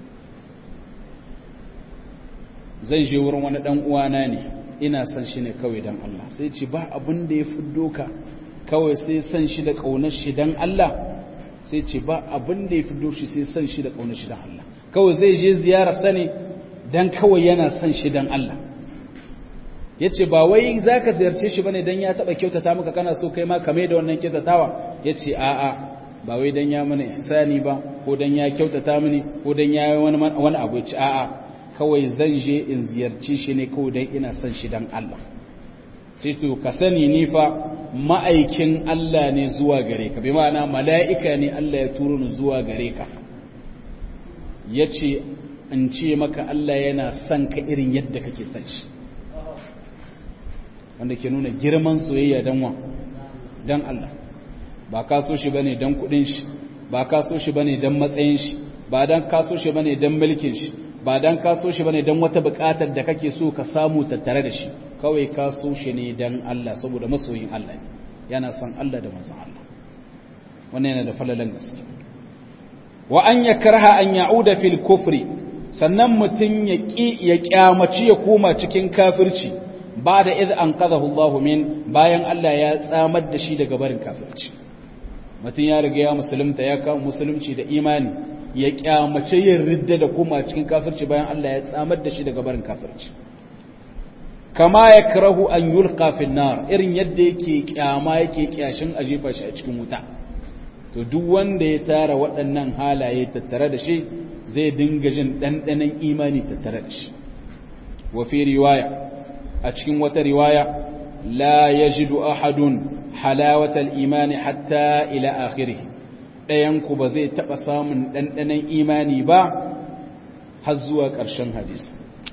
S1: zai je wurin wani ɗan uwana ne ina son shi ne kawai don Allah sai ce ba abin da ya fi doka kawai sai son shi da ƙaunar shi don Allah sai ce ba abin da ya fi doshi sai son shi da ƙaunar shi don Allah kawai zai je ziyara sani don kawai yana son shi don Allah ya ce ba wai za ka ziyarce shi ba ne don ya taɓa kyautata maka kana so kai ma kame da wannan kyautatawa ya ce a'a ba wai don ya mana ihsani ba ko don ya kyautata mini ko don ya yi wani abu ya ce a'a kawai zan je in ziyarci shi ne kawai don ina son shi don Allah sai to ka sani ni fa ma'aikin Allah ne zuwa gare ka bi ma'ana mala'ika ne Allah ya turo ni zuwa gare ka ya ce in ce maka Allah yana son ka irin yadda kake son shi wanda ke nuna girman soyayya don wa don Allah ba ka so shi bane don kudin shi ba ka so shi bane don matsayin shi ba don ka so shi bane don mulkin shi ba don ka so shi bane don wata bukatar da kake so ka samu tattare da shi kawai ka so shi ne don Allah saboda masoyin Allah ne yana son Allah da manzon Allah wannan yana da falalan gaske wa an yakraha an ya'uda fil kufri sannan mutun ya ki ya kyamaci ya koma cikin kafirci ba da iz anqadahu Allah min bayan Allah ya tsamar da shi daga barin kafirci mutun ya riga ya musulunta ya kawo musulunci da imani ya kyamace yin ridda da koma cikin kafirci bayan Allah ya tsamar da shi daga barin kafirci kama ya karahu an yulqa fil nar irin yadda yake kyama yake kyashin a jefa shi a cikin wuta to duk wanda ya tara waɗannan halaye tattare da shi zai dinga jin ɗanɗanon imani tattare da shi wa fi riwaya a cikin wata riwaya la yajidu ahadun halawatal imani hatta ila akhirih ɗayan ku ba zai taɓa samun ɗanɗanon imani ba har zuwa ƙarshen hadisi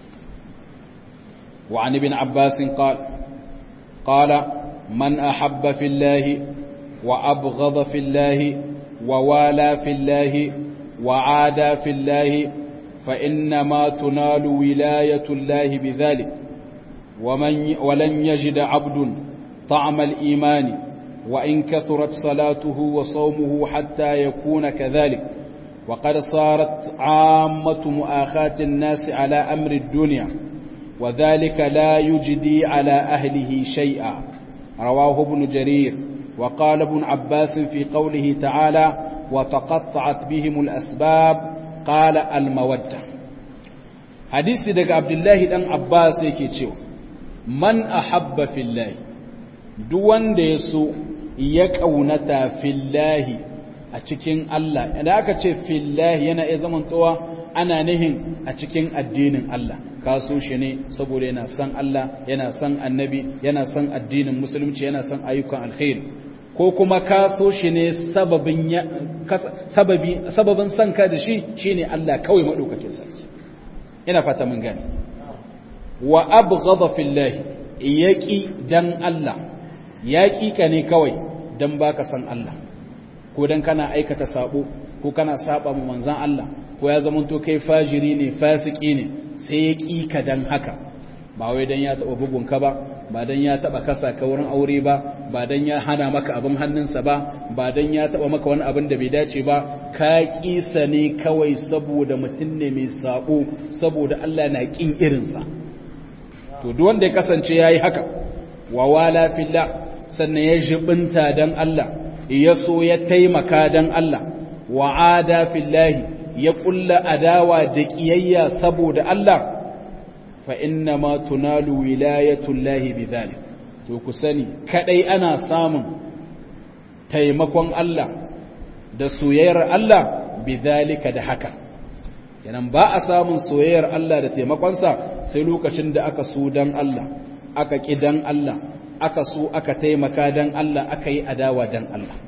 S1: وعن ابن عباس قال قال من أحب في الله وأبغض في الله ووالى في الله وعادى في الله فإنما تنال ولاية الله بذلك ومن ولن يجد عبد طعم الإيمان وإن كثرت صلاته وصومه حتى يكون كذلك وقد صارت عامة مؤاخاة الناس على أمر الدنيا وذلك لا يجدي على أهله شيئا رواه ابن جرير وقال ابن عباس في قوله تعالى وتقطعت بهم الأسباب قال المودة حديث دق عبد الله دان عباس yake cewa man ahabba fillahi duk wanda yaso ya kaunata fillahi a cikin Allah idan aka ce fillahi yana iya zamantowa ana nihin a cikin addinin Allah ka so shi ne saboda yana son Allah yana son annabi yana son addinin musulunci yana son ayyukan alkhairi ko kuma ka so shi ne sababin sababi sababin son ka da shi shine Allah kawai madaukakin sarki ina fata mun gane wa abghadha fillahi yaqi dan Allah yaqi ka ne kawai dan baka san Allah ko dan kana aikata sabo ko kana saba mu manzon Allah ko ya zamanto kai fajiri ne fasiki ne sai ya ƙi ka don haka ba wai don ya taɓa bugunka ba ba don ya taɓa kasa ka wurin aure ba ba don ya hana maka abin hannunsa ba ba don ya taɓa maka wani abin da bai dace ba ka ƙisa ne kawai saboda mutum ne mai saɓo saboda Allah na ƙin irinsa to duk wanda ya kasance ya yi haka wa wala fillah sannan ya jibinta don Allah ya so ya taimaka don Allah wa ada fillahi ya kulla adawa da kiyayya saboda Allah fa inna ma tunalu wilayatullahi bidhalik to ku sani kadai ana samun taimakon Allah da soyayyar Allah bidhalika da haka kenan ba a samun soyayyar Allah da taimakonsa sai lokacin da aka so dan Allah aka ki dan Allah aka so aka taimaka dan Allah aka yi adawa dan Allah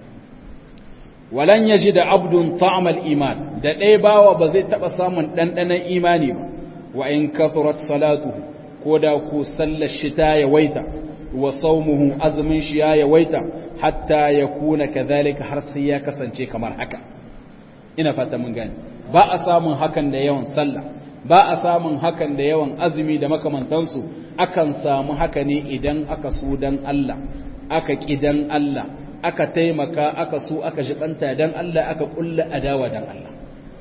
S1: walan yaji da abdun ta'amal iman da ɗaya bawa ba zai taɓa samun ɗanɗanon imani ba wa in kathurat salatuhu ko da ku sallar shi ta yawaita wa saumuhu azumin shi ya yawaita hatta ya kuna kadhalika har sai ya kasance kamar haka ina fata mun gani ba a samun hakan da yawan sallah ba a samun hakan da yawan azumi da makamantansu akan samu haka ne idan aka so dan Allah aka kidan Allah aka taimaka aka so aka jibanta dan Allah aka kulla adawa dan Allah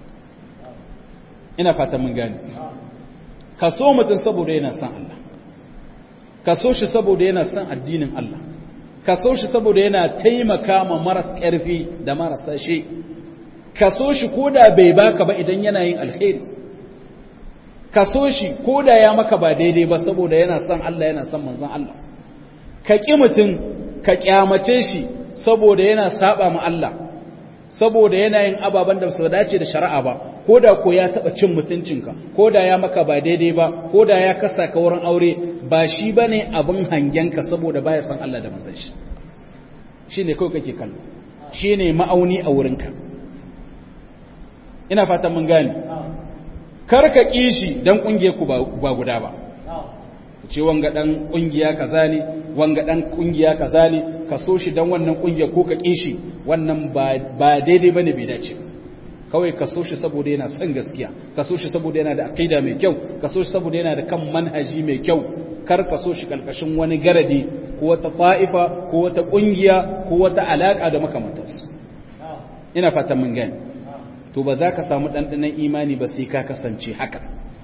S1: ina fata mun gani ka so mutum saboda yana son Allah ka so shi saboda yana son addinin Allah ka so shi saboda yana taimaka ma maras ƙarfi da marasa shi ka so shi koda bai baka ba idan yana yin alheri ka so shi koda ya maka ba daidai ba saboda yana son Allah yana son manzon Allah ka ƙi mutum ka ƙyamace shi saboda yana saba ma Allah saboda yana yin ababen da su dace da shari'a ba ko da ko ya taɓa cin mutuncinka ko da ya maka ba daidai ba ko da ya kasa ka wurin aure ba shi ba ne abin hangenka saboda baya san Allah da manzan shi shi ne kawai kake kallo shi ne ma'auni a wurinka ina fatan mun gane kar ka ƙi shi don ƙungiyar ku ba guda ba ce wanga ɗan ƙungiya kaza ne wanga ɗan ƙungiya kaza ne ka so shi don wannan ƙungiyar ko ka ƙi shi wannan ba daidai ba ne bai dace kawai ka so shi saboda yana son gaskiya ka so shi saboda yana da aqida mai kyau ka so shi saboda yana da kan manhaji mai kyau kar ka so shi kalkashin wani garadi ko wata fa'ifa ko wata ƙungiya ko wata alaƙa da makamantarsu ina fatan mun gani to ba za ka samu ɗanɗanon imani ba sai ka kasance haka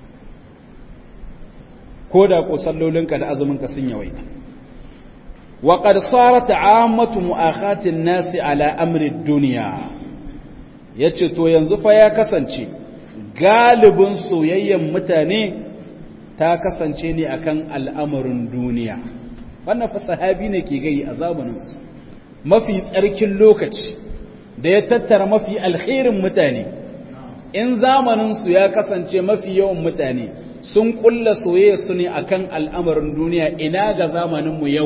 S1: ko da ko sallolinka da azuminka sun yawaita wa qad sarat ammatu mu'akhatin nasi ala amri dunya yace to yanzu fa ya kasance galibin soyayyen mutane ta kasance ne akan al'amarin duniya wannan fa sahabi ne ke gai a zamaninsu mafi tsarkin lokaci da ya tattara mafi alkhairin mutane in zamaninsu ya kasance mafi yawan mutane sun kulla soyayya su ne akan al'amarin duniya ina ga zamaninmu yau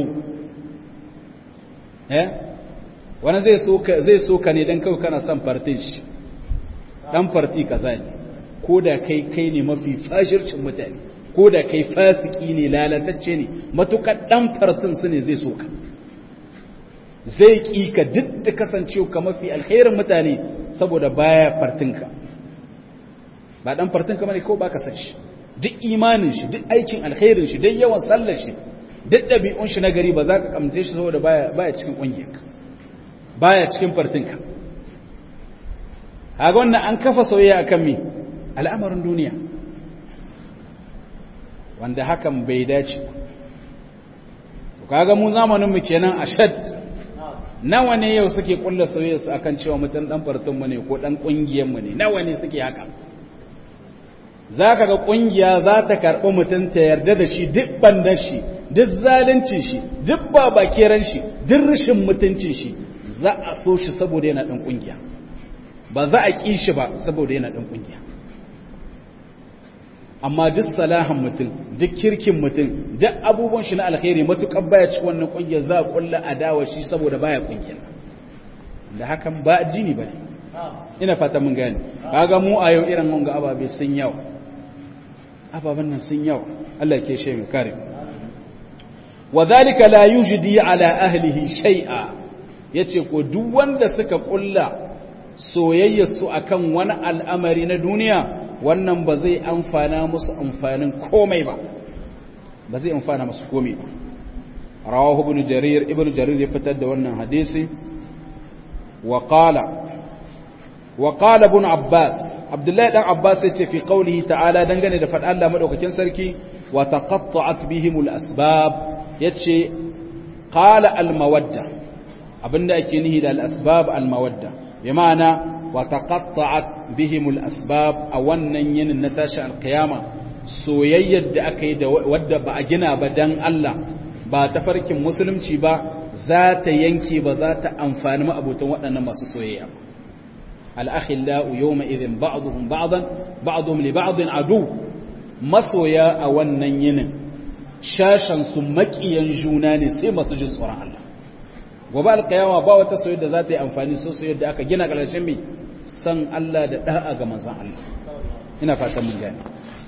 S1: eh wani zai so ka zai so ka ne dan kawai kana son fartin shi dan farti kaza ne ko da kai kai ne mafi fashircin mutane ko da kai fasiki ne lalatacce ne matukar dan fartin su ne zai so ka zai ƙi ka duk da kasancewa ka mafi alkhairin mutane saboda baya fartinka ba dan fartinka bane ko baka san shi duk imanin shi duk aikin alkhairin shi duk yawan sallar shi duk ɗabi'un shi na gari ba za ka kamte shi saboda baya baya cikin ƙungiyarka baya cikin fartinka haga wannan an kafa soyayya akan me al'amarin duniya wanda hakan bai dace kaga mu zamanin mu kenan ashad nawa ne yau suke kulla soyayya su akan cewa mutum dan fartin mu ne ko dan kungiyar mu ne nawa ne suke haka zaka ga kungiya za ta karbi mutum ta yarda da shi duk bandan shi duk zaluncin shi duk babakeran shi duk rashin mutuncin shi za a so shi saboda yana dan kungiya ba za a ki shi ba saboda yana dan kungiya amma duk salahan mutum duk kirkin mutum duk abubuwan shi na alkhairi matukar baya ci wannan kungiyar za a kulla adawa shi saboda baya kungiyar da hakan ba addini bane ina fata mun gane kaga mu a yau irin mun ga ababe sun yawa ababen nan sun yawa Allah ke shi mu kare wadhalika la yujdi ala ahlihi shay'a yace ko duk wanda suka kulla soyayyar su akan wani al'amari na duniya wannan ba zai amfana musu amfanin komai ba ba zai amfana musu komai ba rawahu ibn jarir ibn jarir ya fitar da wannan hadisi wa qala wa qala ibn abbas abdullahi dan abbas yace fi qawlihi ta'ala dangane da faɗa Allah madaukakin sarki wa taqatta'at bihim al-asbab yace qala al-mawadda abinda ake nihi da al-asbab al-mawadda bi ma'ana وتقطعت بهم الأسباب أولا ين نتاشى القيامة soyayyar da aka yi da wadda ba a gina ba dan Allah ba ta farkin musulunci ba za ta yanke ba za ta amfani ma'abutan waɗannan masu soyayya al'akhillau yawma idhin ba'dhum ba'dan ba'dhum li ba'din adu masoya a wannan yinin shashan su makiyan juna ne sai masu jin tsoron Allah gobe alkiyama ba wata soyayya da za ta yi amfani so soyayya da aka gina ƙarshen mai san Allah da da'a ga manzon Allah ina fatan mun gane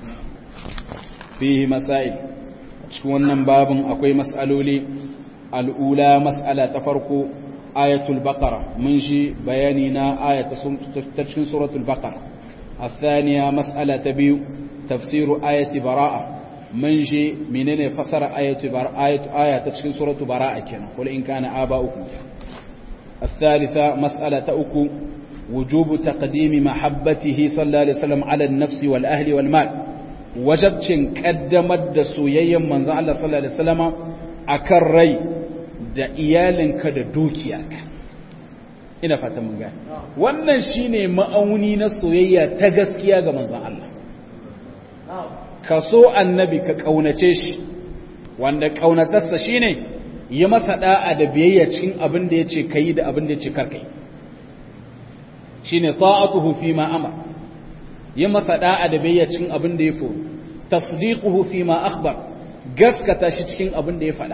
S1: fihi masail cikin wannan babin akwai mas'aloli al'ula mas'ala ta farko ayatul baqara mun shi bayani na ayata ta cikin suratul baqara الثانية مسألة تبيو تفسير آية براءة من جي منين فسر آية براءة آية, آية تشكين سورة براءة كنا قل إن كان آباؤكم الثالثة مسألة أكو وجوب تقديم محبته صلى الله عليه وسلم على النفس والأهل والمال وجبتين قدمت سويا من زعل الله صلى الله عليه وسلم أكر ري da iyalinka da dukiyarka ina fata mun gane wannan shine ma'auni na soyayya ta gaskiya ga manzon Allah ka so annabi ka kaunace shi wanda kaunatarsa shine yi masa da'a da biyayya cikin abin da yace kai da abin da yace karkai shine ta'atuhu fi ma amar yi masa da'a da biyayya cikin abin da ya foro tasdiquhu fi ma akhbar gaskata shi cikin abin da ya faɗa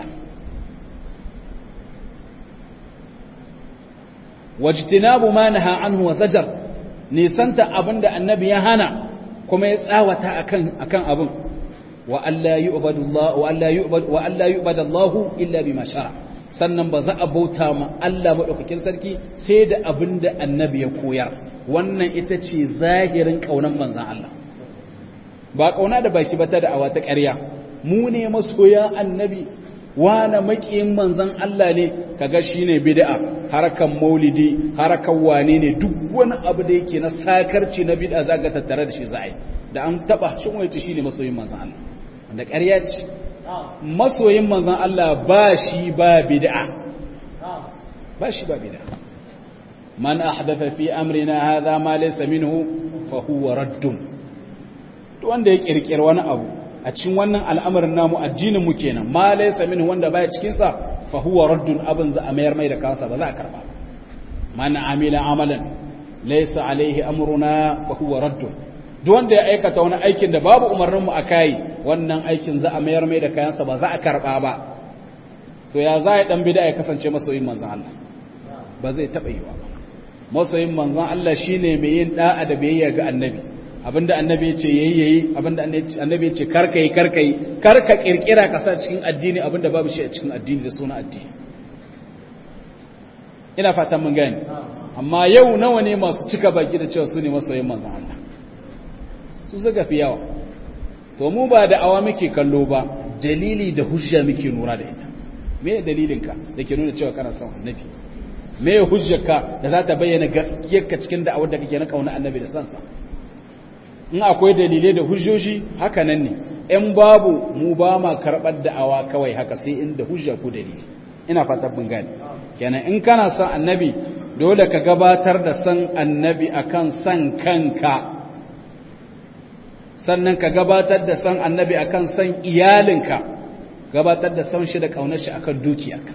S1: wajtinabu ma naha anhu wa zajar nisanta abinda annabi ya hana kuma ya tsawata akan akan abin wa alla yu'badu Allah wa alla yu'bad wa alla yu'bad Allah illa bima shara sannan ba za a bauta ma Allah madaukakin sarki sai da abinda annabi ya koyar wannan ita ce zahirin kaunan manzon Allah ba kauna da baki ba ta da awa ta ƙarya mu ne masoya annabi wane makiyin manzon Allah ne kaga shine bid'a harakan maulidi harakan wane ne duk wani abu da yake na sakarci na bid'a zaka tattare da shi za'i da an taba shin waye shine masoyin manzon Allah wanda ƙarya ce masoyin manzon Allah ba shi ba bid'a ba shi ba bid'a man ahdatha fi amrina hadha ma laysa minhu fa huwa raddun to wanda ya kirkir wani abu a cikin wannan al'amarin namu addinin mu kenan ma laysa minhu wanda baya cikin sa fa huwa raddun abin za a mayar mai da kansa ba za a karba man amila amalan laysa alaihi amruna fa huwa raddun duk wanda ya aikata wani aikin da babu umarnin mu akai wannan aikin za a mayar mai da kayansa ba za a karba ba to ya za ya dan bid'a ya kasance masoyin manzon Allah ba zai taba yi ba masoyin manzon Allah shine mai yin da'a da biyayya ga annabi abinda annabi yace yayi yayi abinda annabi yace karka yi karka yi karka kirkira ka sa cikin addini abinda babu shi a cikin addini da suna addini ina fatan mun gane amma yau nawa ne masu cika baki da cewa su ne masoyin manzon Allah su suka fi yawa to mu ba da awa muke kallo ba dalili da hujja muke nura da ita me dalilinka da ke nuna cewa kana son annabi me hujjarka da za ta bayyana gaskiyarka cikin da'awar da kake na kauna annabi da sansa in akwai dalilai da hujjoji haka nan ne in babu mu ba ma karɓar da'awa kawai haka sai inda hujja ko dalili ina fatan mun gane kenan in kana son annabi dole ka gabatar da san annabi akan san kanka sannan ka gabatar da san annabi akan san iyalinka gabatar da san shi da kaunar shi akan dukiyarka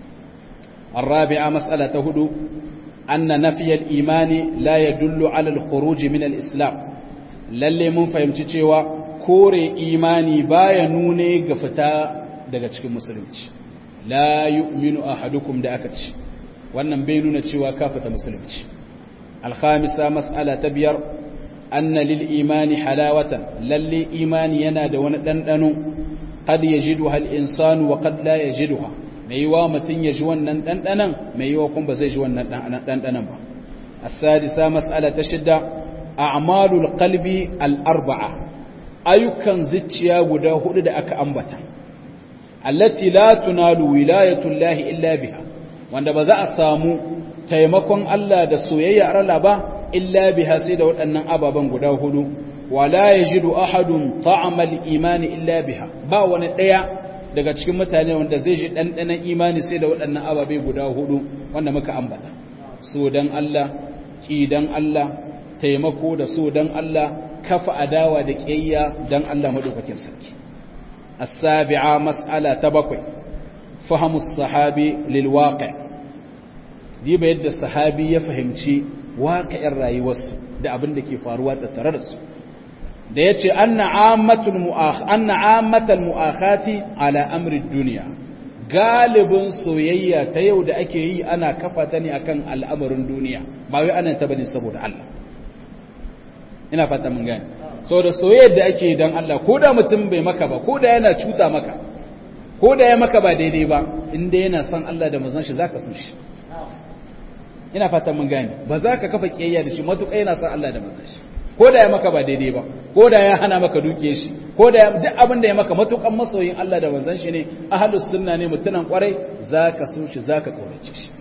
S1: الرابعة مسألة هدو أن نفي الإيمان لا يدل على الخروج من الإسلام lalle mun fahimci cewa kore imani baya nune ga fita daga cikin musulunci la yu'minu ahadukum da aka ci wannan bai nuna cewa ka fita musulunci alkhamisa mas'ala ta biyar anna lil imani halawatan lalle imani yana da wani dandano qad yajiduha al insanu wa qad la yajiduha mai yiwa mutun ya ji wannan dandanan mai yiwa kuma ba zai ji wannan dandanan ba as-sadisa mas'ala ta shidda a'malul qalbi al-arba'a ayyukan zuciya guda hudu da aka ambata allati la tunalu wilayatullahi illa biha wanda ba za a samu taimakon Allah da soyayya Allah ba illa biha sai da waɗannan ababen guda hudu wala yajidu ahadun ta'amal imani illa biha ba wani ɗaya daga cikin mutane wanda zai ji ɗanɗanon imani sai da waɗannan ababe guda hudu wanda muka ambata so dan Allah ki dan Allah taimako da so dan Allah kafa adawa da ƙiyayya dan Allah madaukakin sarki as-sabi'a mas'ala ta bakwai fahimu sahabi lil waqi' diba yadda sahabi ya fahimci waƙa'in rayuwarsu da abin da ke faruwa tattare da su da ya ce anna ammatal mu'akhati ala amri duniya galibin soyayya ta yau da ake yi ana kafa ta ne akan al'amarin duniya ba wai ana ta bane saboda Allah ina fata mun gane saboda soyayyar da ake dan Allah ko da mutum bai maka ba ko da yana cuta maka ko da ya maka ba daidai ba inda yana son Allah da manzon shi zaka so shi ina fatan mun gane ba za ka kafa kiyayya da shi matuƙa yana son Allah da manzon shi ko da ya maka ba daidai ba ko da ya hana maka duke shi ko da duk abin da ya maka matuƙan masoyin Allah da manzon shi ne ahlus sunna ne mutunan kwarai zaka so shi zaka kaurace shi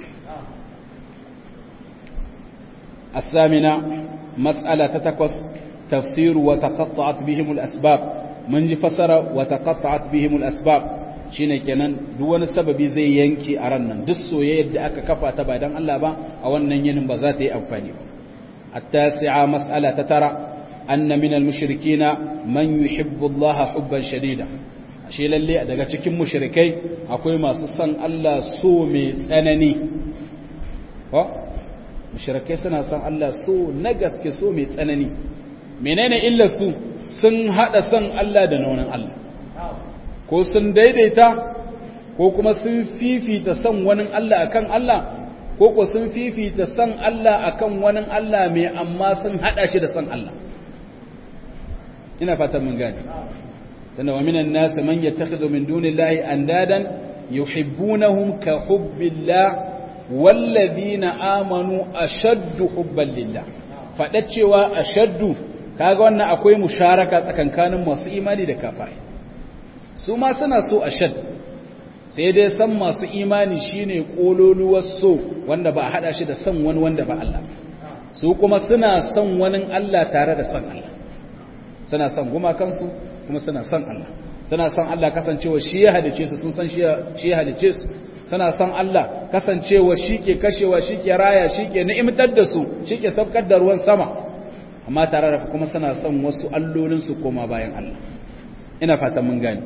S1: الثامنة مسألة تتكوس تفسير وتقطعت بهم الأسباب من فسر وتقطعت بهم الأسباب shine kenan duk wani sababi zai yanki a ran nan duk soyayyar da aka kafa ta ba dan Allah ba a wannan yinin ba za ta yi amfani ba at-tasi'a mas'ala ta tara anna min al-mushrikina man yuhibbu Allah hubban shadida ashe lalle daga cikin mushrikai akwai masu son Allah so mai tsanani ko mushrikai suna son Allah so na gaske so mai tsanani menene illar su sun hada son Allah da naunin Allah ko sun daidaita ko kuma sun fifita son wani Allah akan Allah ko ko sun fifita son Allah akan wani Allah mai amma sun hada shi da son Allah ina fatan mun gane tana wa minan nas man yattakhidhu min dunillahi andadan yuhibbunahum ka hubbillah wallazina amanu ashaddu hubban lillah fada cewa ashaddu kaga wannan akwai musharaka tsakankanin masu imani da kafirai su ma suna so ashad sai dai san masu imani shine kololuwar so wanda ba a hada shi da san wani wanda ba Allah su kuma suna son wani Allah tare da san Allah suna son gumakansu kuma suna son Allah suna son Allah kasancewa shi ya halice su sun san shi ya halice su suna son Allah kasancewa shi ke kashewa shi ke raya shi ke ni'imtar da su shi ke saukar da ruwan sama amma tare da kuma suna son wasu allolinsu koma bayan Allah ina fatan mun gani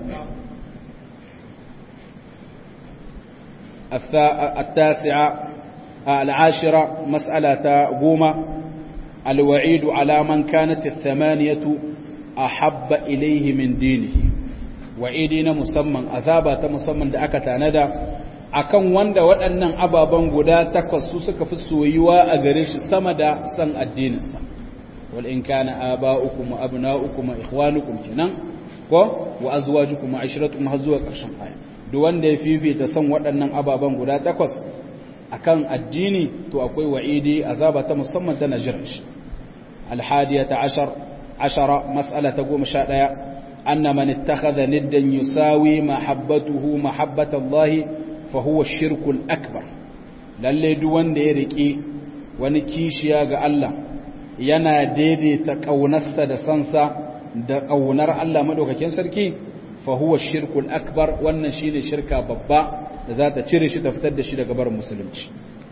S1: التاسعة العاشرة مسألة قومة الوعيد على من كانت الثمانية أحب إليه من دينه وعيدنا مسمى أذابة مسمى دعك تاندى akan wanda waɗannan ababen guda takwas su suka fi soyuwa a gare shi sama da san addininsa wal in kana aba'ukum wa abna'ukum wa ikhwanukum kenan ko wa azwajukum wa ashratukum har zuwa ƙarshen aya duk wanda ya fifita san waɗannan ababen guda takwas akan addini to akwai wa'idi azaba ta musamman ta najiran shi alhadiyata ashar ashara mas'ala ta goma sha ɗaya anna man ittakhadha niddan yusawi mahabbatuhu mahabbatallahi fa huwa shirkul akbar lalle duk wanda ya riki wani kishiya ga Allah yana daidaita kaunarsa da sansa da kaunar Allah madaukakin sarki fa huwa shirkul akbar wannan shine shirka babba da za ta cire shi ta fitar da shi daga barin musulunci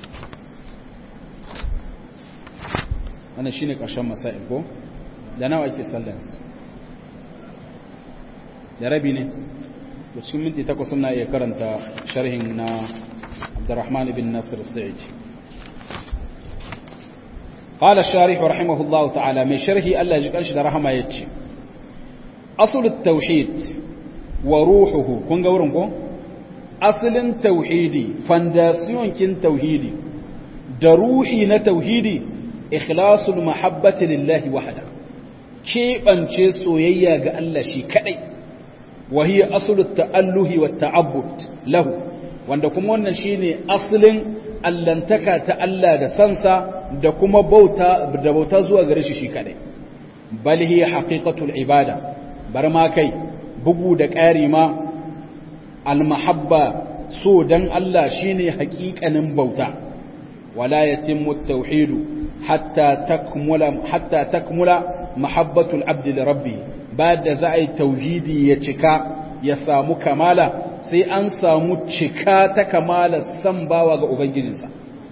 S1: wannan shine karshen masail ko da nawa ake sallar da rabi ne da cikin minti takwas suna iya karanta sharhin na Abdurrahman ibn Nasir al-Sa'id قال الشارح رحمه الله تعالى من شرحه الله يجيكش ده رحمه يتشي أصل التوحيد وروحه كون قورن كون أصل التوحيدي فانداسيون كن توحيدي دروحي نتوحيدي إخلاص المحبة لله وحده كيف أنشي سويا قال الله شي كأي وهي أصل التأله والتعبد له wanda kuma wannan shine asalin allantaka ta Allah da sansa da kuma bauta da bauta zuwa gare shi shi kadai bal hiya haqiqatul ibada bar ma kai bugu da ƙari ma almahabba so dan Allah shine haƙiƙanin bauta wala yatimmu at-tauhid hatta takmula hatta takmula mahabbatul abdi li rabbi ba da za a yi tauhidi ya cika ya samu kamala sai an samu cika ta kamala san bawa ga ubangijinsa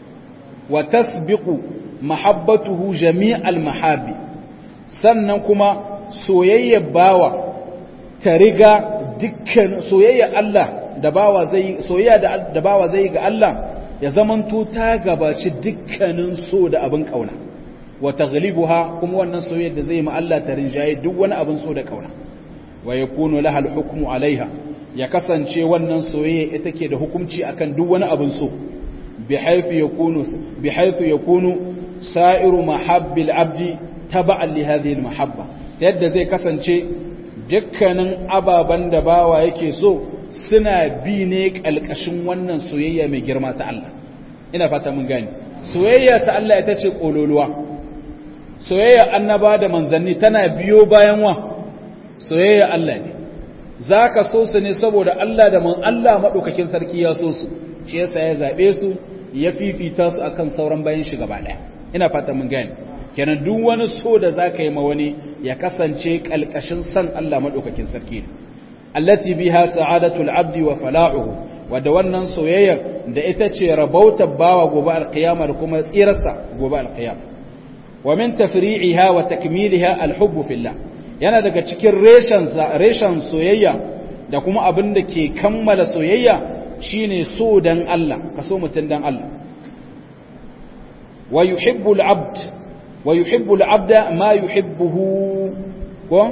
S1: wa tasbiqu mahabbatuhu jami'al mahabbi sannan kuma soyayyar bawa ta riga dukkan soyayyar Allah da bawa zai soyayya da bawa zai ga Allah ya zamanto ta gabaci dukkanin so da abin kauna wa taghlibuha kuma wannan soyayyar da zai ma Allah ta rinjaye duk wani abin so da kauna wa yakunu laha al-hukmu alaiha ya kasance wannan soyayya ita ke da hukunci akan duk wani abin so bihaythu yakunu bihaythu yakunu sa'iru mahabbil abdi taba'an li hadhihi al-mahabba yadda zai kasance dukkanin ababan da bawa yake so suna bi ne kalkashin wannan soyayya mai girma ta Allah ina fata mun gane soyayya ta Allah ita ce kololuwa soyayya annaba da manzanni tana biyo bayan wa soyayya Allah ne zaka so su ne saboda Allah da man Allah madaukakin sarki ya so su shi yasa ya zabe su ya fifita su akan sauran bayan shi gaba daya ina fata mun gane kenan duk wani so da zaka yi ma wani ya kasance kalkashin san Allah madaukakin sarki ne allati biha sa'adatul abdi wa fala'uhu wadda wannan soyayyar da ita ce rabautar bawa gobe alqiyama da kuma tsirarsa gobe alqiyama wa min tafri'iha wa takmiliha alhubbu fillah yana daga cikin reshen reshen soyayya da kuma abin da ke kammala soyayya shine so dan Allah kaso mutun dan Allah wa yuhibbu al-abd wa yuhibbu al-abda ma yuhibbuhu ko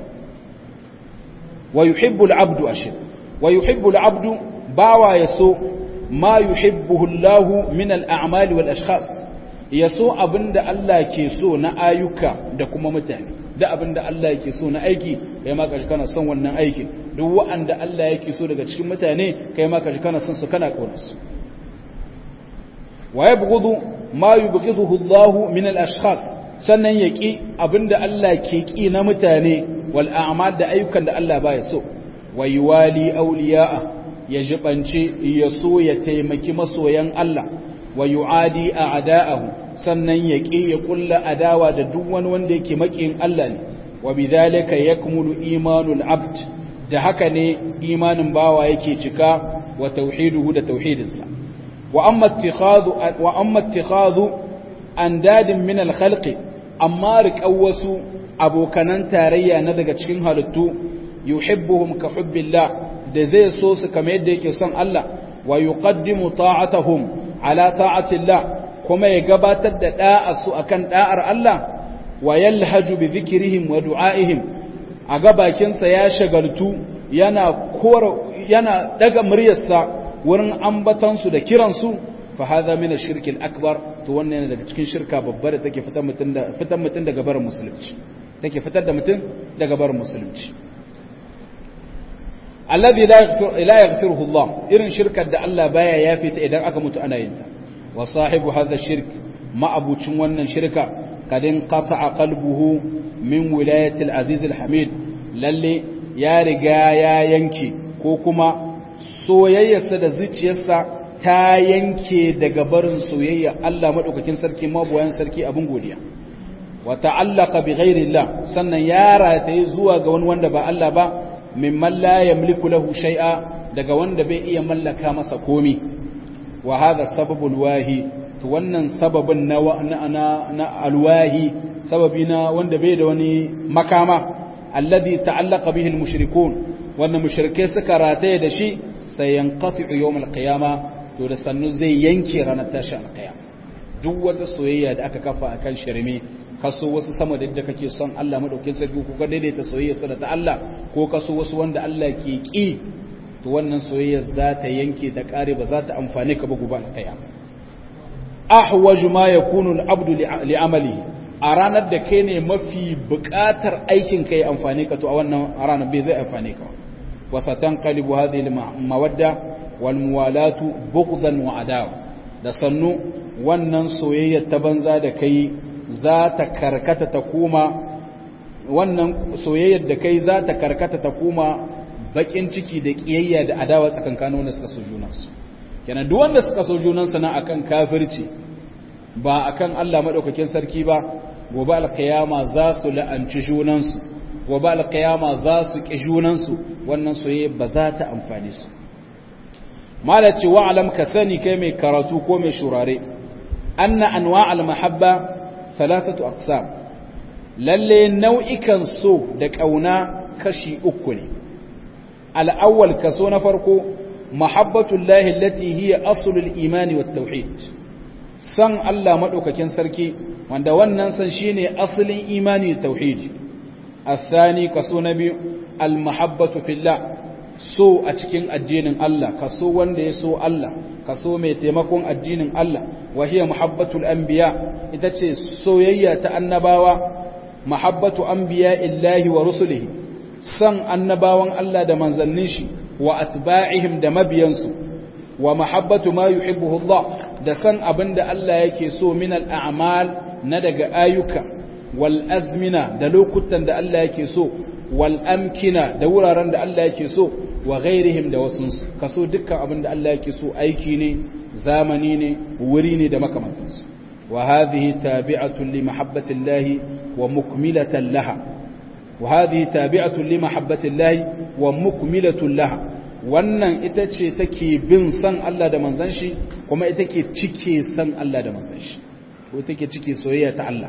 S1: wa yuhibbu al-abdu ashir wa yuhibbu al-abdu bawa yaso ma yuhibbuhu Allah min al-a'mali wal ashkhas yaso abinda Allah ke so na ayyuka da kuma mutane da abinda Allah yake so na aiki kai ma kashi kana son wannan aikin duk wanda Allah yake so daga cikin mutane kai ma kashi kana son su kana kaunar su wa yabghudu ma yubghiduhu Allah min al-ashkhas sannan yaki abinda Allah ke ki na mutane wal a'mal da ayyukan da Allah baya so wa yuwali awliya'a ya jibanci ya so ya taimaki masoyan Allah wa yu'adi a'da'ahu sannan ya ƙi ya kulla adawa da duk wani wanda yake makiyin Allah ne wa bidhalika yakmulu imanul abd da haka ne imanin bawa yake cika wa tauhiduhu da tauhidinsa wa amma ittikhadhu wa amma ittikhadhu andadin min al-khalqi amma riƙau wasu abokanan tarayya na daga cikin halittu yuhibbuhum ka hubbillah da zai so su kamar yadda yake son Allah wa yuqaddimu ta'atahum ala ta'atillah kuma ya gabatar da da'a su akan da'ar Allah wa yalhaju bi dhikrihim wa du'aihim a gabakin sa ya shagaltu yana kora yana daga muryarsa wurin ambatan su da kiran su fa hadha min ash-shirk al-akbar to wannan yana daga cikin shirka babbar da take fitar mutun da fitar mutun daga barin musulunci take fitar da mutun daga barin musulunci alladhi la yaghfiruhu Allah irin shirkar da Allah baya yafe ta idan aka mutu ana yin ta wa sahibu hadha shirk ma'abucin wannan shirka kadin qata'a qalbuhu min wilayati al-aziz al-hamid lalle ya riga ya yanke ko kuma soyayyarsa da zuciyarsa ta yanke daga barin soyayya Allah madaukakin sarki mabuwayan sarki abin godiya wa ta'allaqa bi ghairi Allah sannan ya rataye zuwa ga wani wanda ba Allah ba mimman la yamliku lahu shay'a daga wanda bai iya mallaka masa komi wa hadha sababul wahi to wannan sababin na na, na alwahi sababi na wanda bai da wani makama alladhi ta'allaqa bihi almushrikun wannan mushrike suka rataye da shi sai yanqati'u yawm alqiyama to da sannu zai yanke ranar tashin alqiyama duk wata soyayya da aka kafa akan shirme kaso wasu sama da yadda kake son Allah madaukin sarki ko ka daidaita soyayya su da ta Allah ko kaso wasu wanda Allah ke ki to wannan soyayya za ta yanke ta kare ba za ta amfane ka ba gobe alqiyama ahwaju ma yakunu al-abdu li'amalihi a ranar da kai ne mafi buƙatar aikin kai amfane ka to a wannan ranar bai zai amfane ka wa satanqalibu hadhihi al-mawadda wal muwalatu bughdan wa adawa da sannu wannan soyayya ta banza da kai za ta karkata ta kuma wannan soyayyar da kai za ta karkata ta kuma bakin ciki da kiyayya da adawa tsakankanin wanda suka so junansu kenan duk wanda suka so junansu na akan kafirci ba akan Allah madaukakin sarki ba gobe alkiyama za su la'anci junansu gobe alkiyama za su ki junansu wannan soyayya ba za ta amfane su malaci wa alam ka sani kai mai karatu ko mai shurare anna anwa al mahabba ثلاثة أقسام lalle nau'ikan so da ƙauna kashi uku ne al'awwal kaso na farko mahabbatullahi allati hiya aslul imani wat tauhid san Allah madaukakin sarki wanda wannan san shine asalin imani da tauhid athani kaso na biyu al mahabbatu fillah so a cikin addinin Allah kaso wanda ya so Allah kaso mai taimakon addinin Allah wa hiya muhabbatul anbiya ita ce soyayya ta annabawa mahabbatu anbiya illahi wa rusulihi san annabawan Allah da manzannin shi wa atba'ihim da mabiyansu wa mahabbatu ma yuhibbuhu Allah da san abinda Allah yake so min al-a'mal na daga ayyuka wal azmina da lokutan da Allah yake so wal amkina da wuraren da Allah yake so wa ghairihim da wasunsu kaso dukkan abin da Allah yake so aiki ne zamani ne wuri ne da makamantansu wa hadhihi tabi'atun li mahabbatillahi wa mukmilatan laha wa hadhihi tabi'atun li mahabbatillahi wa mukmilatun laha wannan ita ce take bin san Allah da manzon shi kuma ita ke cike san Allah da manzon shi ko take cike soyayya ta Allah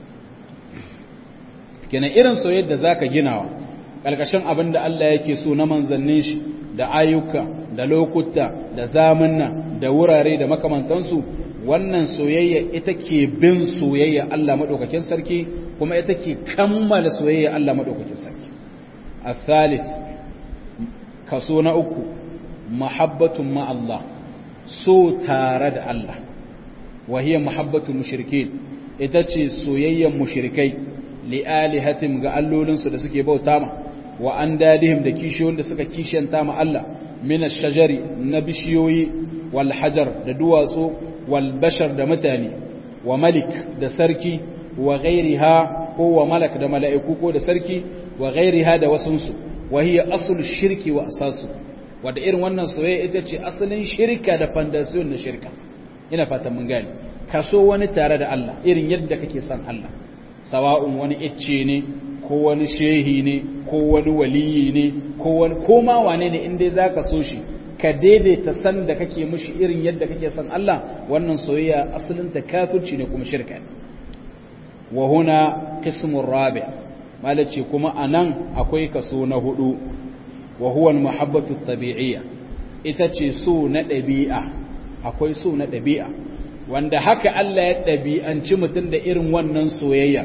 S1: kenan irin soyayyar da zaka ginawa ƙarƙashin abin da Allah yake so na manzannin shi da ayyuka da lokuta da zamanna da wurare da makamantansu wannan soyayya ita ke bin soyayya Allah maɗaukakin sarki kuma ita ke kammala soyayya Allah maɗaukakin sarki a thalith kaso na uku mahabbatun ma Allah so tare da Allah wahiyar mahabbatun mushrikin ita ce soyayyan mushrikai li'alihatim ga allolinsu da suke bauta ma wa an dadihim da kishiyoyin da suka kishiyanta ma Allah min ash-shajari na bishiyoyi wal hajar da duwatsu wal bashar da mutane wa malik da sarki wa ghairiha ko wa malak da mala'iku ko da sarki wa ghairiha da wasunsu wa hiya aslu shirki wa asasu wadda irin wannan soyayya ita ce asalin shirka da fondasiyon na shirka ina fatan mun gane kaso wani tare da Allah irin yadda kake son Allah sawa'un wani icce ne ko wani shehi ne ko wani waliyi ne ko wani koma wane ne inda zaka so shi ka daidaita san da kake mishi irin yadda kake son Allah wannan soyayya asalin ta kafirci ne kuma shirka ne wa huna qismur rabi malaci kuma anan akwai kaso na hudu wa huwa al-muhabbatu tabi'iyya ita ce so na ɗabi'a akwai so na ɗabi'a wanda haka Allah ya ɗabi'anci mutum da irin wannan soyayya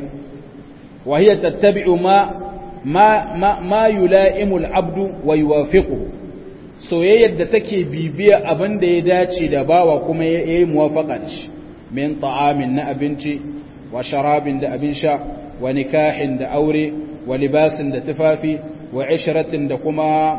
S1: wa hiya tattabi'u ma ma ma, ma yula'imu al-abdu wa yuwafiquhu soyayyar da take bibiya abin da ya dace da bawa kuma ya yi muwafaqa da shi min ta'amin na abinci wa sharabin da abin sha wa nikahin da aure wa libasin da tufafi wa ishratin da kuma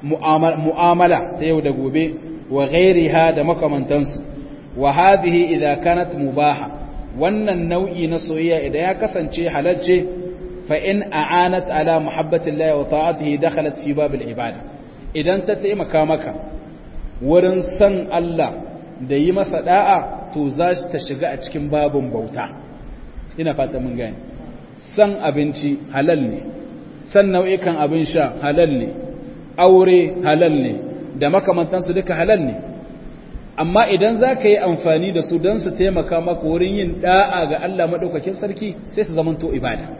S1: mu'amala ta yau da gobe wa ghairiha da makamantansu wa hadhihi idza kanat mubaha wannan nau'i na soyayya idan ya kasance halalce fa in a'anat ala muhabbati Allah wa ta'atihi dakhalat fi bab al-ibada idan ta taimaka maka wurin san Allah da yi masa da'a to za ta shiga a cikin babun bauta ina fata mun gane san abinci halal ne san nau'ikan abin sha halal ne aure halal ne da makamantansu duka halal ne amma idan za ka yi amfani da su don su taimaka maka wurin yin da'a ga Allah maɗaukakin sarki sai su zamanto ibada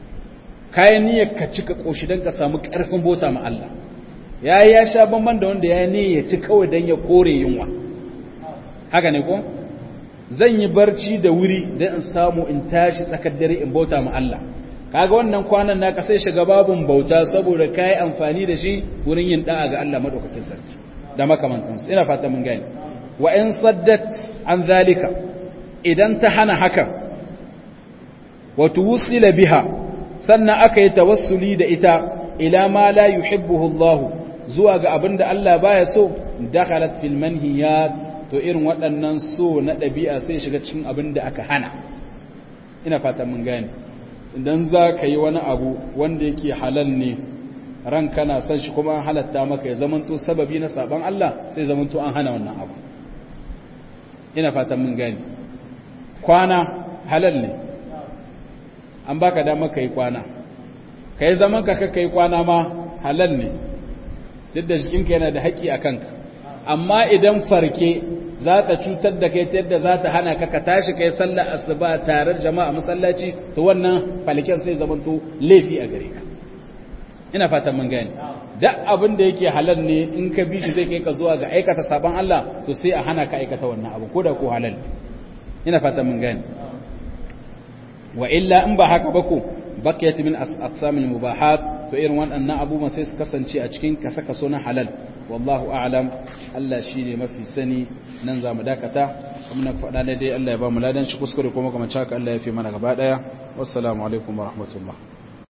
S1: kayan niyyar ka cika ƙoshi don ka samu ƙarfin bota ma Allah ya yi ya sha bamban da wanda ya ne ya ci kawai don ya kore yunwa haka ne ko zan yi barci da wuri don in samu in tashi tsakar dare in bauta ma Allah kaga wannan kwanan naka sai shiga babun bauta saboda kai amfani da shi wurin yin da'a ga Allah madaukakin sarki da makamantansu ina fata mun gane wa in saddat an zalika idan ta hana haka wa tuwsila biha sannan aka yi tawassuli da ita ila ma la yuhibbuhu Allah zuwa ga abinda Allah baya so dakhalat fil manhiyat to irin waɗannan so na ɗabi'a sai shiga cikin abinda aka hana ina fata mun gane idan za ka yi wani abu wanda yake halal ne ran kana son shi kuma an halatta maka ya zamanto sababi na saban Allah sai zamanto an hana wannan abu ina fatan mun gani kwana halal ne an baka dama ka yi kwana ka yi zaman ka ka yi kwana ma halal ne duk da jikinka yana da haƙƙi a kanka amma idan farke za ta cutar da kai ta yadda za ta hana ka ka tashi kai sallar asuba tare da jama'a masallaci to wannan falken sai zamanto laifi a gare ka ina fatan mun gane duk abin da yake halal ne in ka bi shi zai kai ka zuwa ga aikata sabon Allah to sai a hana ka aikata wannan abu ko da ko halal ina fatan mun gane wa illa in ba haka ba ko bakiyat min aqsamil mubahat to irin waɗannan abubuwan sai su kasance a cikin kasa kaso na halal wallahu a'lam Allah shine mafi sani nan za mu dakata kuma na faɗa dai Allah ya ba mu ladan shi kuskure kuma kamar haka Allah ya fi mana gaba daya wassalamu alaikum wa rahmatullah